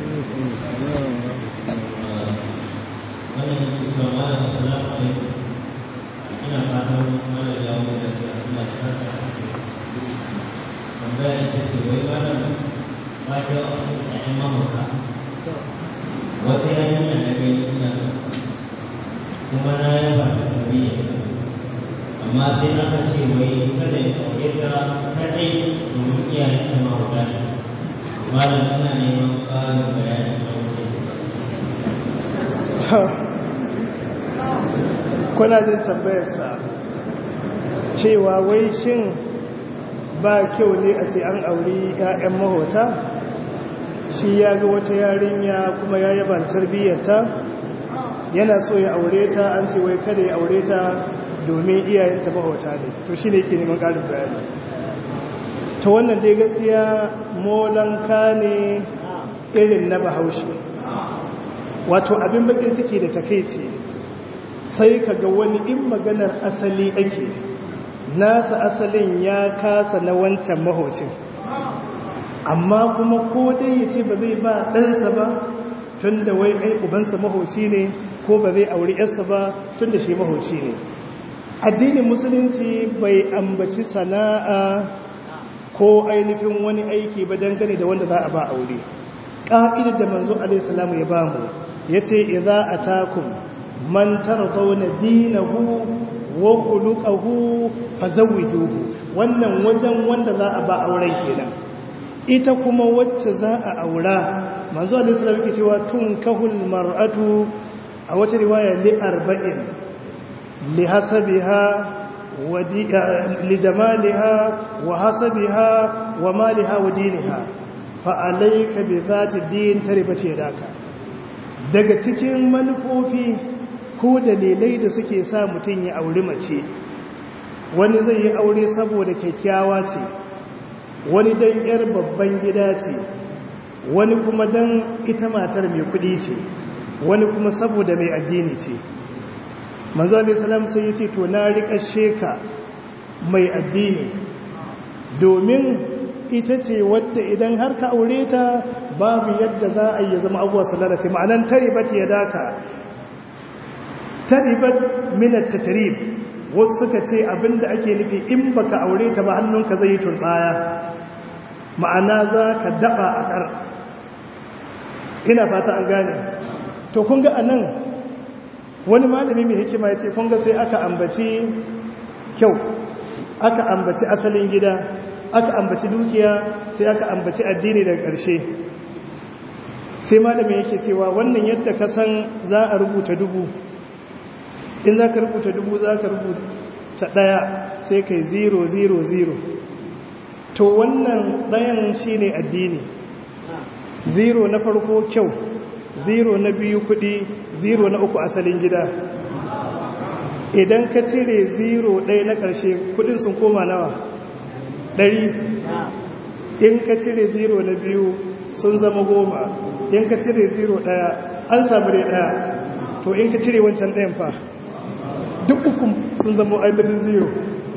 ina fatan mana da yawon da su suna shaka tambaya ita ce wai malam ba ta ƴaƴan mahauta wata yarinya na gani ina son kuma na yaba da tarbiyya amma sai aka ce wai kada ya aure ta kadai domin iyayen ta mahauta ne malam ina neman ƙarin bayani kuna jin tambayarsa cewa wai shin ba kyau ne a ce an auri 'ya'yan mahota shi ya ga wata yarinya kuma ya yaba tarbiyyarta yana so ya aure ta an ce wai kada ya aure ta domin iyayenta mahota ne to shi ne ke neman ƙarin bayani ta wannan dai gaskiya molanka ne irin na bahaushe wato abin bakin ciki da takaici sai ka ga wani in maganar asali ake nasa asalin ya kasa na wancan mahocin amma kuma ko dai ya ce ba zai ba ɗansa ba tun da wai ai ubansa mahoci ne ko ba zai auri yarsa ba tun da shi mahoci ne addinin musulunci bai ambaci sana'a ko ainihin wani aiki ba dangane da wanda za a ba aure ƙa'idar da manzo alaihissalamu ya ba mu ya ce idza atakum man tardawna dinahu wa khuluquhu fazawwijuhu wannan wajen wanda za a ba auren kenan ita kuma wacce za a aura manzo Allah sallallahu alaihi cewa tun kahul mar'atu a wata riwaya li arba'in li hasabiha wa li jamaliha wa hasabiha wa maliha wa diniha fa'alaika bi zati din taribace daka daga cikin manufofi ko dalilai da suke sa mutum ya auri mace wani zai yi aure saboda kyakkyawa ce wani dan yar babban gida ce wani kuma dan ita matar mai kudi ce wani kuma saboda mai addini ce manzo alaihi salam sai ya ce to na rika sheka mai addini domin ita ce wadda idan har ka aure ta babu yadda za a yi zama abuwa sallarati ma'anan taribat ya daka taribat minat tatrib wasu suka ce abinda ake nufi in baka aure ta ba hannunka zai yi turbaya ma'ana za ka daba a kar ina fata an gane to kun ga anan wani malami mai hikima ya ce kun ga sai aka ambaci kyau aka ambaci asalin gida aka ambaci dukiya sai aka ambaci addini daga ƙarshe sai malami yake cewa wannan yadda ka san za a rubuta dubu in za ka rubuta dubu za ka rubuta ɗaya sai kai zero zero zero to wannan ɗayan shi ne addini zero na farko kyau zero na biyu kuɗi zero na uku asalin gida idan ka cire zero ɗaya na ƙarshe kuɗin sun koma nawa ɗari in ka cire zero na biyu sun zama goma in ka cire zero ɗaya an samu dai ɗaya to in ka cire wancan ɗayan fa duk uku sun zama ainihin zero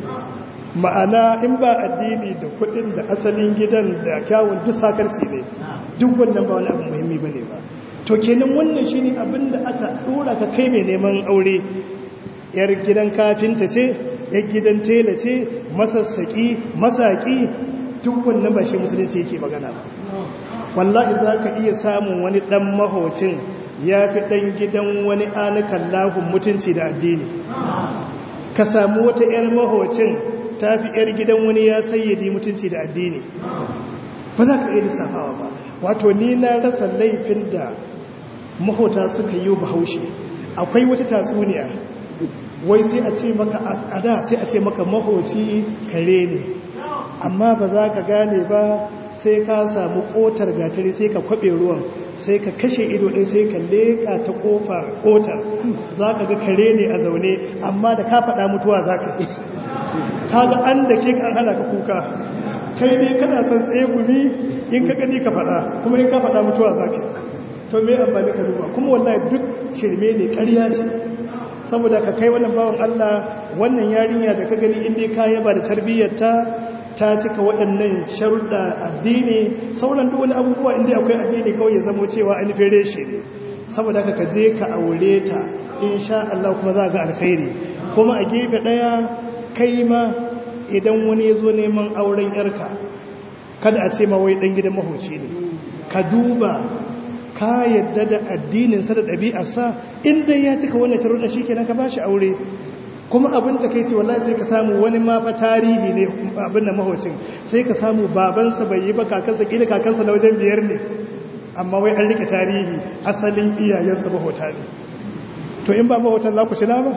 ma'ana in ba addini da kudin da asalin gidan da kyawun duk sakarsi ne duk wannan ba wani abu muhimmi ba ne ba to kenan wannan shi ne abin da aka ɗora ka kai mai neman aure yar gidan kafinta ce yar gidan tela ce masassaƙi masaƙi duk wannan ba shi musulunci yake magana ba wallahi za ka iya samun wani ɗan mahocin ya fi ɗan gidan wani anakan lahun mutunci da addini ka samu wata 'yar mahocin ta fi 'yar gidan wani ya sayyadi mutunci da addini ba za ka iya lissafawa ba wato ni na rasa laifin da mahota suka yi bahaushe akwai wata tatsuniya wai sai a ce maka a da sai a ce maka mahoci kare ne amma ba za ka gane ba sai ka samu kotar gatari sai ka kwabe ruwan sai ka kashe ido ɗin sai ka leƙa ta ƙofar kotar za ka ga kare ne a zaune amma da ka faɗa mutuwa za ka yi ka ga an da ke an hana ka kuka kai ne kana son tsegumi in ka gani ka faɗa kuma in ka faɗa mutuwa za ka to me amfani ka duba kuma wallahi duk shirme ne ƙarya ce saboda ka kai wannan bawan Allah wannan yarinya da ka gani inda ka yaba da tarbiyyarta ta cika waɗannan sharuɗa addini sauran duk wani abubuwa inda akwai addini kawai ya zamo cewa an fere shi ne saboda ka je ka aure ta insha Allah kuma za ga alkhairi kuma a gefe ɗaya kai ma idan wani ya zo neman auren yarka kada a ce ma wai ɗan gidan mahoci ne ka duba ka yadda da addininsa da ɗabi'arsa inda ya cika wannan sharuɗa shi kenan ka ba shi aure kuma abin da kai ce wallahi sai ka samu wani ma fa tarihi ne abin da mahaucin sai ka samu babansa bai yi ba kakansa kila kakansa na wajen biyar ne amma wai an rike tarihi asalin iyayensa mahauta ne to in ba mahautan za ku shi ba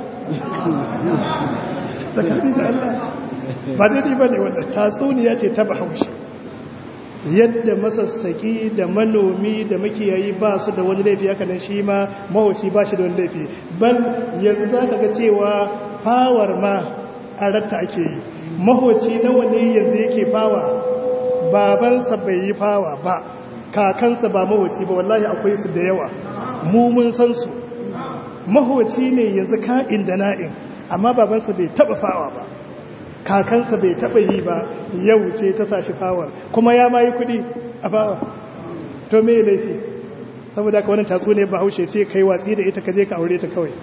tsakani da Allah ba daidai ba ne wanda tatsuniya ce ta bahaushe yadda masassaki da manomi da makiyayi ba su da wani laifi haka nan shi ma mahauci ba shi da wani laifi ban yanzu za ka ga cewa fawar ma a ratta ake yi mahoci nawa ne yanzu yake fawa babansa bai yi fawa ba kakansa ba mahoci ba wallahi akwai su da yawa mu mun san su mahoci ne yanzu ka'in da na'in amma babansa bai taba fawa ba kakansa bai taba yi ba yau ce ta sashi fawar kuma ya ma yi kudi a fawa to me laifi saboda ka wani tatsu ne ba haushe sai kai watsi da ita ka je ka aure ta kawai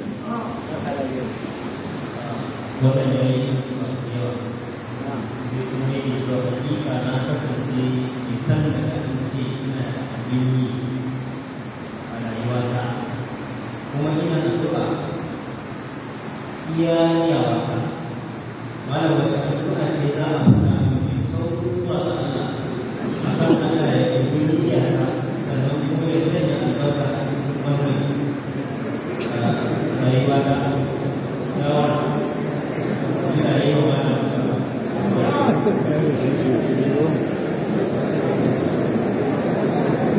wannan ya yi masu yawa sai kuma yi da hakika na kasance isan da kasance ina da abin yi a rayuwata kuma ina da zuba iya yawa ta malam wace addu'a ce za a fara mafi sauƙi zuwa ga Allah a kan Allah ya yi iyaka sannan kuma ya sanya albarka a cikin wannan rayuwa ta yawa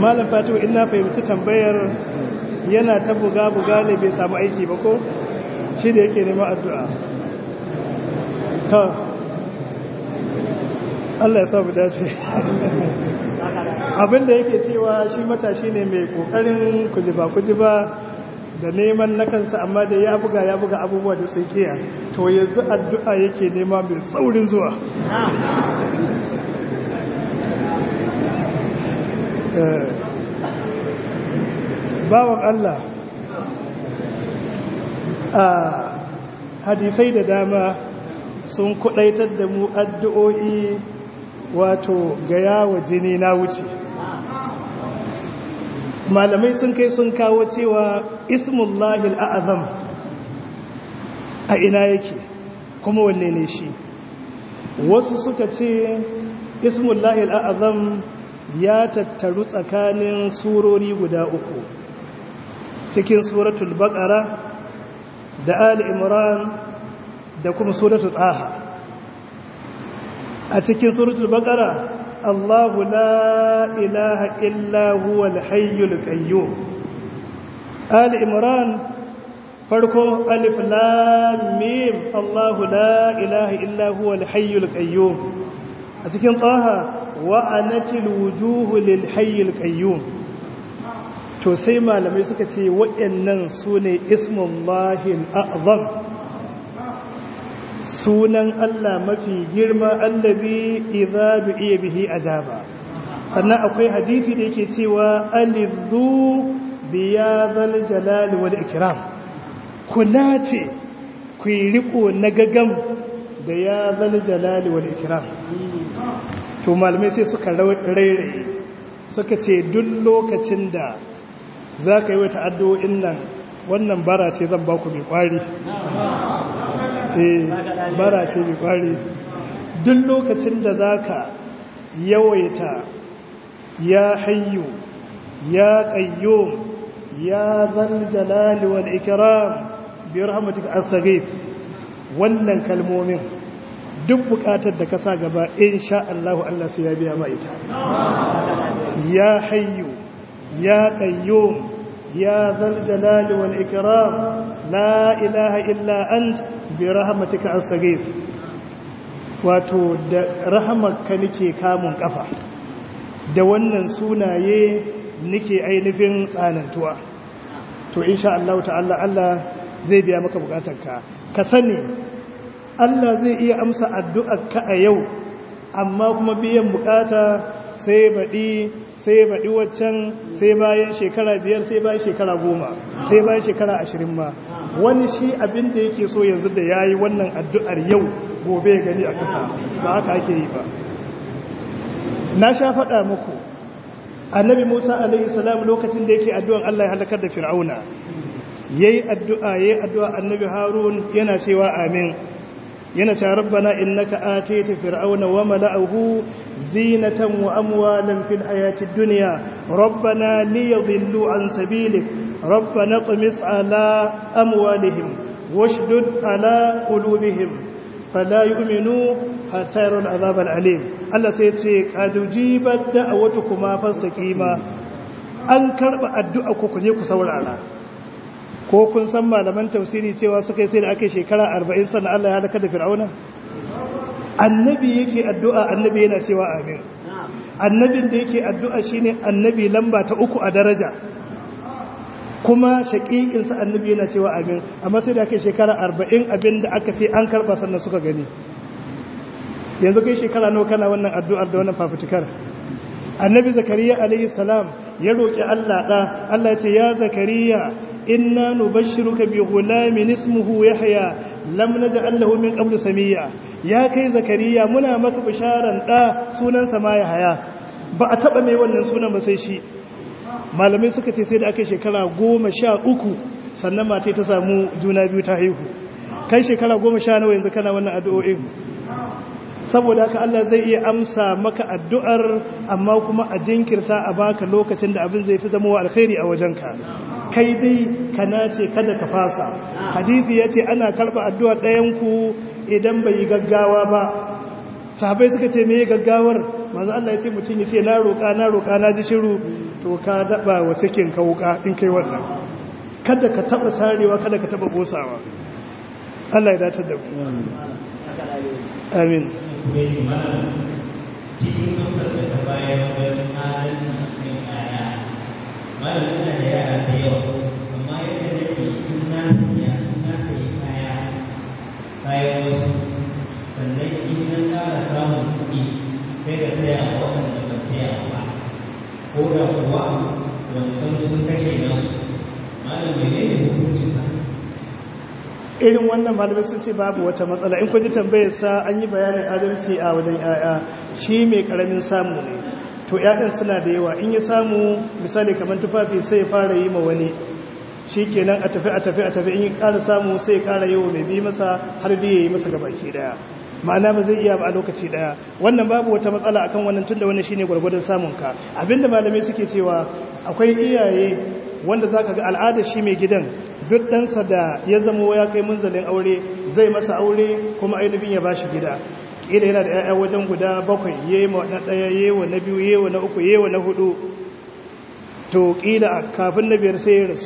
malam fatu ina fahimci tambayar yana ta buga-buga ne bai samu aiki ba ko shi da yake neman addu'a ta Allah ya samu dace abinda yake cewa shi matashi ne mai kokarin kujiba-kujiba da neman na kansa amma da ya buga ya buga abubuwa da sai kiya to yanzu addu'a yake nema mai saurin zuwa bawan Allah a hadisai da dama sun kudaitar da mu addu'o'i wato ga yawo jini na wuce malamai sun kai sun kawo cewa ismullahi al'azam a ina yake kuma wanne ne shi wasu suka ce ismullahi al'azam ya tattaru tsakanin surori guda uku cikin suratul baqara da ali imran da kuma suratul taha a cikin suratul baqara Allahu la ilaha illa huwa al-hayyul qayyum ali imran farko alif lam mim Allahu la ilaha illa huwa al-hayyul qayyum a cikin taha wa anatil wujuhu lil hayyul qayyum to sai malamai suka ce waɗannan sune ismullahi al-a'zam sunan Allah mafi girma allabi idza du'iya bihi ajaba sannan akwai hadisi da yake cewa alidhu biyadhal jalal wal ikram kula ce ku riko na gagam da ya zal jalal wal ikram to malamai sai suka rairaye suka ce duk lokacin da zaka yi wata addu'o'in nan wannan bara ce zan ba ku mai kwari eh bara ce mai kwari duk lokacin da zaka yawaita ya hayyu ya qayyum ya zal jalal wal ikram bi rahmatika astaghith wannan kalmomin duk bukatar da ka sa gaba insha Allah Allah sai ya biya ma ita ya hayyu ya qayyum ya zal jalal wal ikram la ilaha illa ant bi rahmatika astaghith wato da rahamarka nake kamun kafa da wannan sunaye nake ainihin tsanantuwa to insha Allah ta'ala Allah zai biya maka bukatarka ka sani Allah zai iya amsa addu'arka a yau amma kuma biyan bukata sai baɗi sai baɗi waccan sai bayan shekara biyar sai bayan shekara goma sai bayan shekara ashirin ma wani shi abin da yake so yanzu da ya yi wannan addu'ar yau gobe ya gani a ƙasa ba haka ake yi ba na sha faɗa muku annabi musa alaihi salam lokacin da yake addu'an Allah ya halakar da fir'auna yayi addu'a yayi addu'a annabi harun yana cewa amin yana cewa rabbana innaka atayta fir'auna wa mala'ahu zinatan wa amwalan fil hayatid dunya rabbana liyadhillu an sabilik rabbana tamis ala amwalihim washdud ala qulubihim fala yu'minu hatta yaral azab alim Allah sai ya ce qad ujibat da'watukuma fastaqima an karba addu'a ku kuje ku saurara ko kun san malaman tafsiri cewa suka yi sai da aka shekara arba'in sannan Allah ya halaka da fir'auna annabi yake addu'a annabi yana cewa amin annabin da yake addu'a shine annabi lamba ta uku a daraja kuma shaƙiƙinsa annabi yana cewa amin amma sai da aka shekara arba'in abin da aka ce an karɓa sannan suka gani yanzu kai shekara nawa kana wannan addu'ar da wannan fafutukar annabi zakariya alaihi salam ya roƙi Allah ɗa Allah ya ce ya zakariya inna nubashshiruka bi ghulamin ismuhu yahya lam naj'al lahu min qablu samiyya ya kai zakariya muna maka bisharan ɗa sunan sa ma yahya ba a taba mai wannan sunan ba sai shi malamai suka ce sai da aka shekara goma sha uku sannan mace ta samu juna biyu ta haihu kai shekara goma sha nawa yanzu kana wannan addu'o'in saboda haka Allah zai iya amsa maka addu'ar amma kuma a jinkirta a baka lokacin da abin zai fi zama wa alkhairi a wajenka kai dai ka nace kada ka fasa hadisi yace ana karba addu'ar ɗayan ku idan bai yi gaggawa ba sahabbai suka ce me gaggawar manzo Allah ya ce mutum ya ce na roƙa na roƙa na ji shiru to ka daba wa cikin ka wuka in kai wannan kada ka taba sarewa kada ka taba bosawa Allah ya dace da mu amin cikin amsar da ta bayar wajen adalci a kan yaya malam yana da yara da yawa amma yadda nake in na siya in na sayi kaya kayan wasu sannan in na ƙara samun kuɗi sai da saya a waɗanda ba saya ba ko da kuwa wancan sun kashe nasu malam mene ne hukuncin ka irin wannan malamai sun ce babu wata matsala in kwaji tambayar sa an yi bayanin adalci a wajen yaya shi mai karamin samu ne to yayan suna da yawa in ya samu misali kamar tufafi sai ya fara yi ma wani shi kenan a tafi a tafi a tafi in ya ƙara samu sai ya ƙara yawa mai bi masa har da ya yi masa gabaki daya ma'ana ba zai iya ba a lokaci daya wannan babu wata matsala akan wannan tunda wannan shine gwargwadon samun ka abinda malamai suke cewa akwai iyaye wanda zaka ga al'adar shi mai gidan duk ɗansa da ya zama ya kai munzalin aure zai masa aure kuma ainihin ya ba shi gida ƙila yana da ‘ya'ya wajen guda bakwai yewa na ɗaya yewa na biyu yewa na uku yewa na hudu to ƙila kafin na biyar sai ya rasu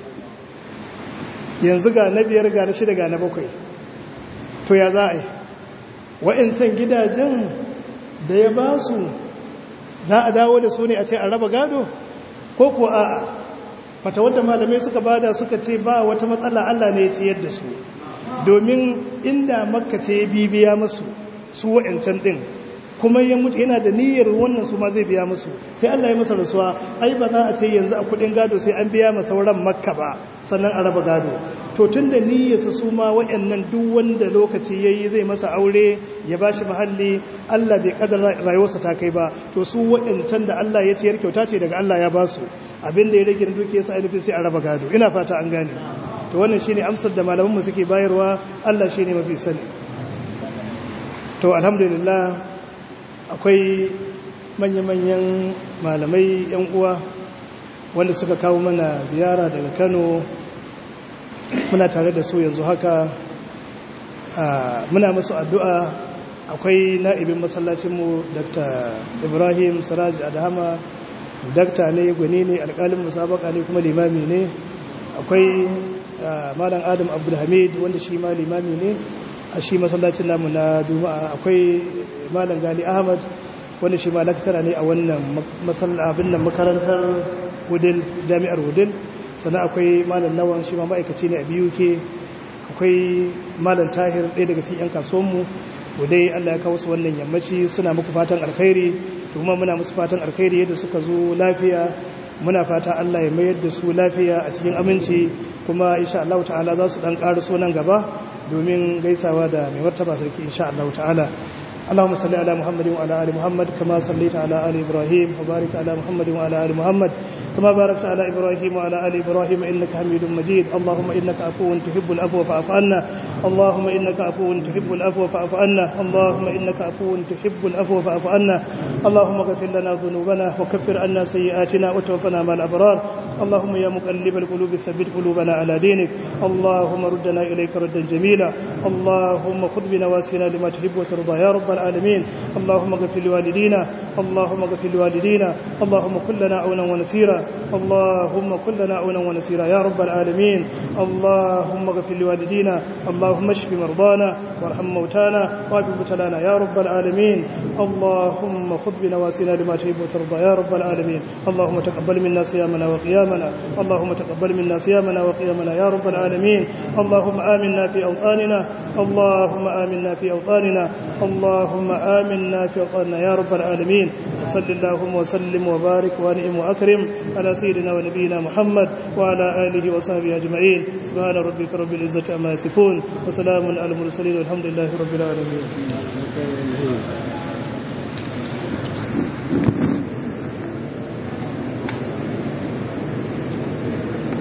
yanzu ga na biyar ga na shida ga na bakwai to ya za a yi wa'incan gidajen da ya ba su za a dawo da su ne a ce a raba gado ko ko a'a fata wadda malamai suka bada suka ce ba wata matsala Allah ne ya ciyar da su domin inda makka ce bibiya musu su wa'ancan din kuma ya mutu yana da niyyar wannan su ma zai biya musu sai Allah ya masa rasuwa ai ba za a ce yanzu a kudin gado sai an biya masa sauran makka ba sannan a raba gado to tun da niyyarsa su ma wa'annan duk wanda lokaci yayi zai masa aure ya bashi mahalli Allah bai kadar rayuwarsa ta kai ba to su wa'ancan da Allah ya ciyar kyauta ce daga Allah ya ba su abin da ya rage duke sa ainihin sai a raba gado ina fata an gane to wannan shine amsar da malamanmu suke bayarwa Allah shine mafi sani to alhamdulillah akwai manya-manyan malamai yan uwa wanda suka kawo mana ziyara daga Kano muna tare da su yanzu haka muna musu addu'a akwai na'ibin masallacinmu Dr. Ibrahim Siraj Adhama dakta ne gwani ne alƙalin musabaka ne kuma limami ne akwai malam adam abdulhamid wanda shi ma limami ne a shi masallacin namu na juma'a akwai malam gali ahmad wanda shi ma laktara ne a wannan abin nan makarantar wudil jami'ar wudil sannan akwai malam lawan shi ma ma'aikaci ne a biyu ke akwai malam tahir ɗaya daga cikin 'yan kasuwanmu dai Allah ya kawo su wannan yammaci suna muku fatan alkhairi kuma muna musu fatan alkhairi yadda suka zo lafiya muna fata Allah ya mayar da su lafiya a cikin aminci kuma insha Allah ta'ala za su dan ƙara so nan gaba domin gaisawa da mai martaba sarki insha Allah ta'ala اللهم صل على محمد وعلى ال محمد كما صليت على ال ابراهيم وبارك على محمد وعلى ال محمد كما باركت على ابراهيم وعلى ال ابراهيم انك حميد مجيد اللهم انك عفو تحب العفو فاعف عنا اللهم انك عفو تحب العفو فاعف عنا اللهم انك عفو تحب العفو فاعف عنا اللهم اغفر لنا ذنوبنا وكفر عنا سيئاتنا وتوفنا مع الابرار اللهم يا مقلب القلوب ثبت قلوبنا على دينك اللهم ردنا اليك ردا جميلا اللهم خذ بنواسينا لما تحب وترضى يا رب العالمين اللهم اغفر لوالدينا اللهم اغفر لوالدينا اللهم كن لنا عونا ونسيرا اللهم كن لنا عونا ونسيرا يا رب العالمين اللهم اغفر لوالدينا اللهم اشف مرضانا وارحم موتانا واجب مبتلانا يا رب العالمين اللهم خذ بنواسينا لما تحب وترضى يا رب العالمين اللهم تقبل منا صيامنا وقيامنا اللهم تقبل منا صيامنا وقيامنا يا رب العالمين اللهم آمنا في أوطاننا اللهم آمنا في أوطاننا اللهم آمنا في أوطاننا يا رب العالمين وصل اللهم وسلم وبارك وانعم وأكرم على سيدنا ونبينا محمد وعلى آله وصحبه أجمعين سبحان ربك رب العزة عما يصفون وسلام على المرسلين والحمد لله رب العالمين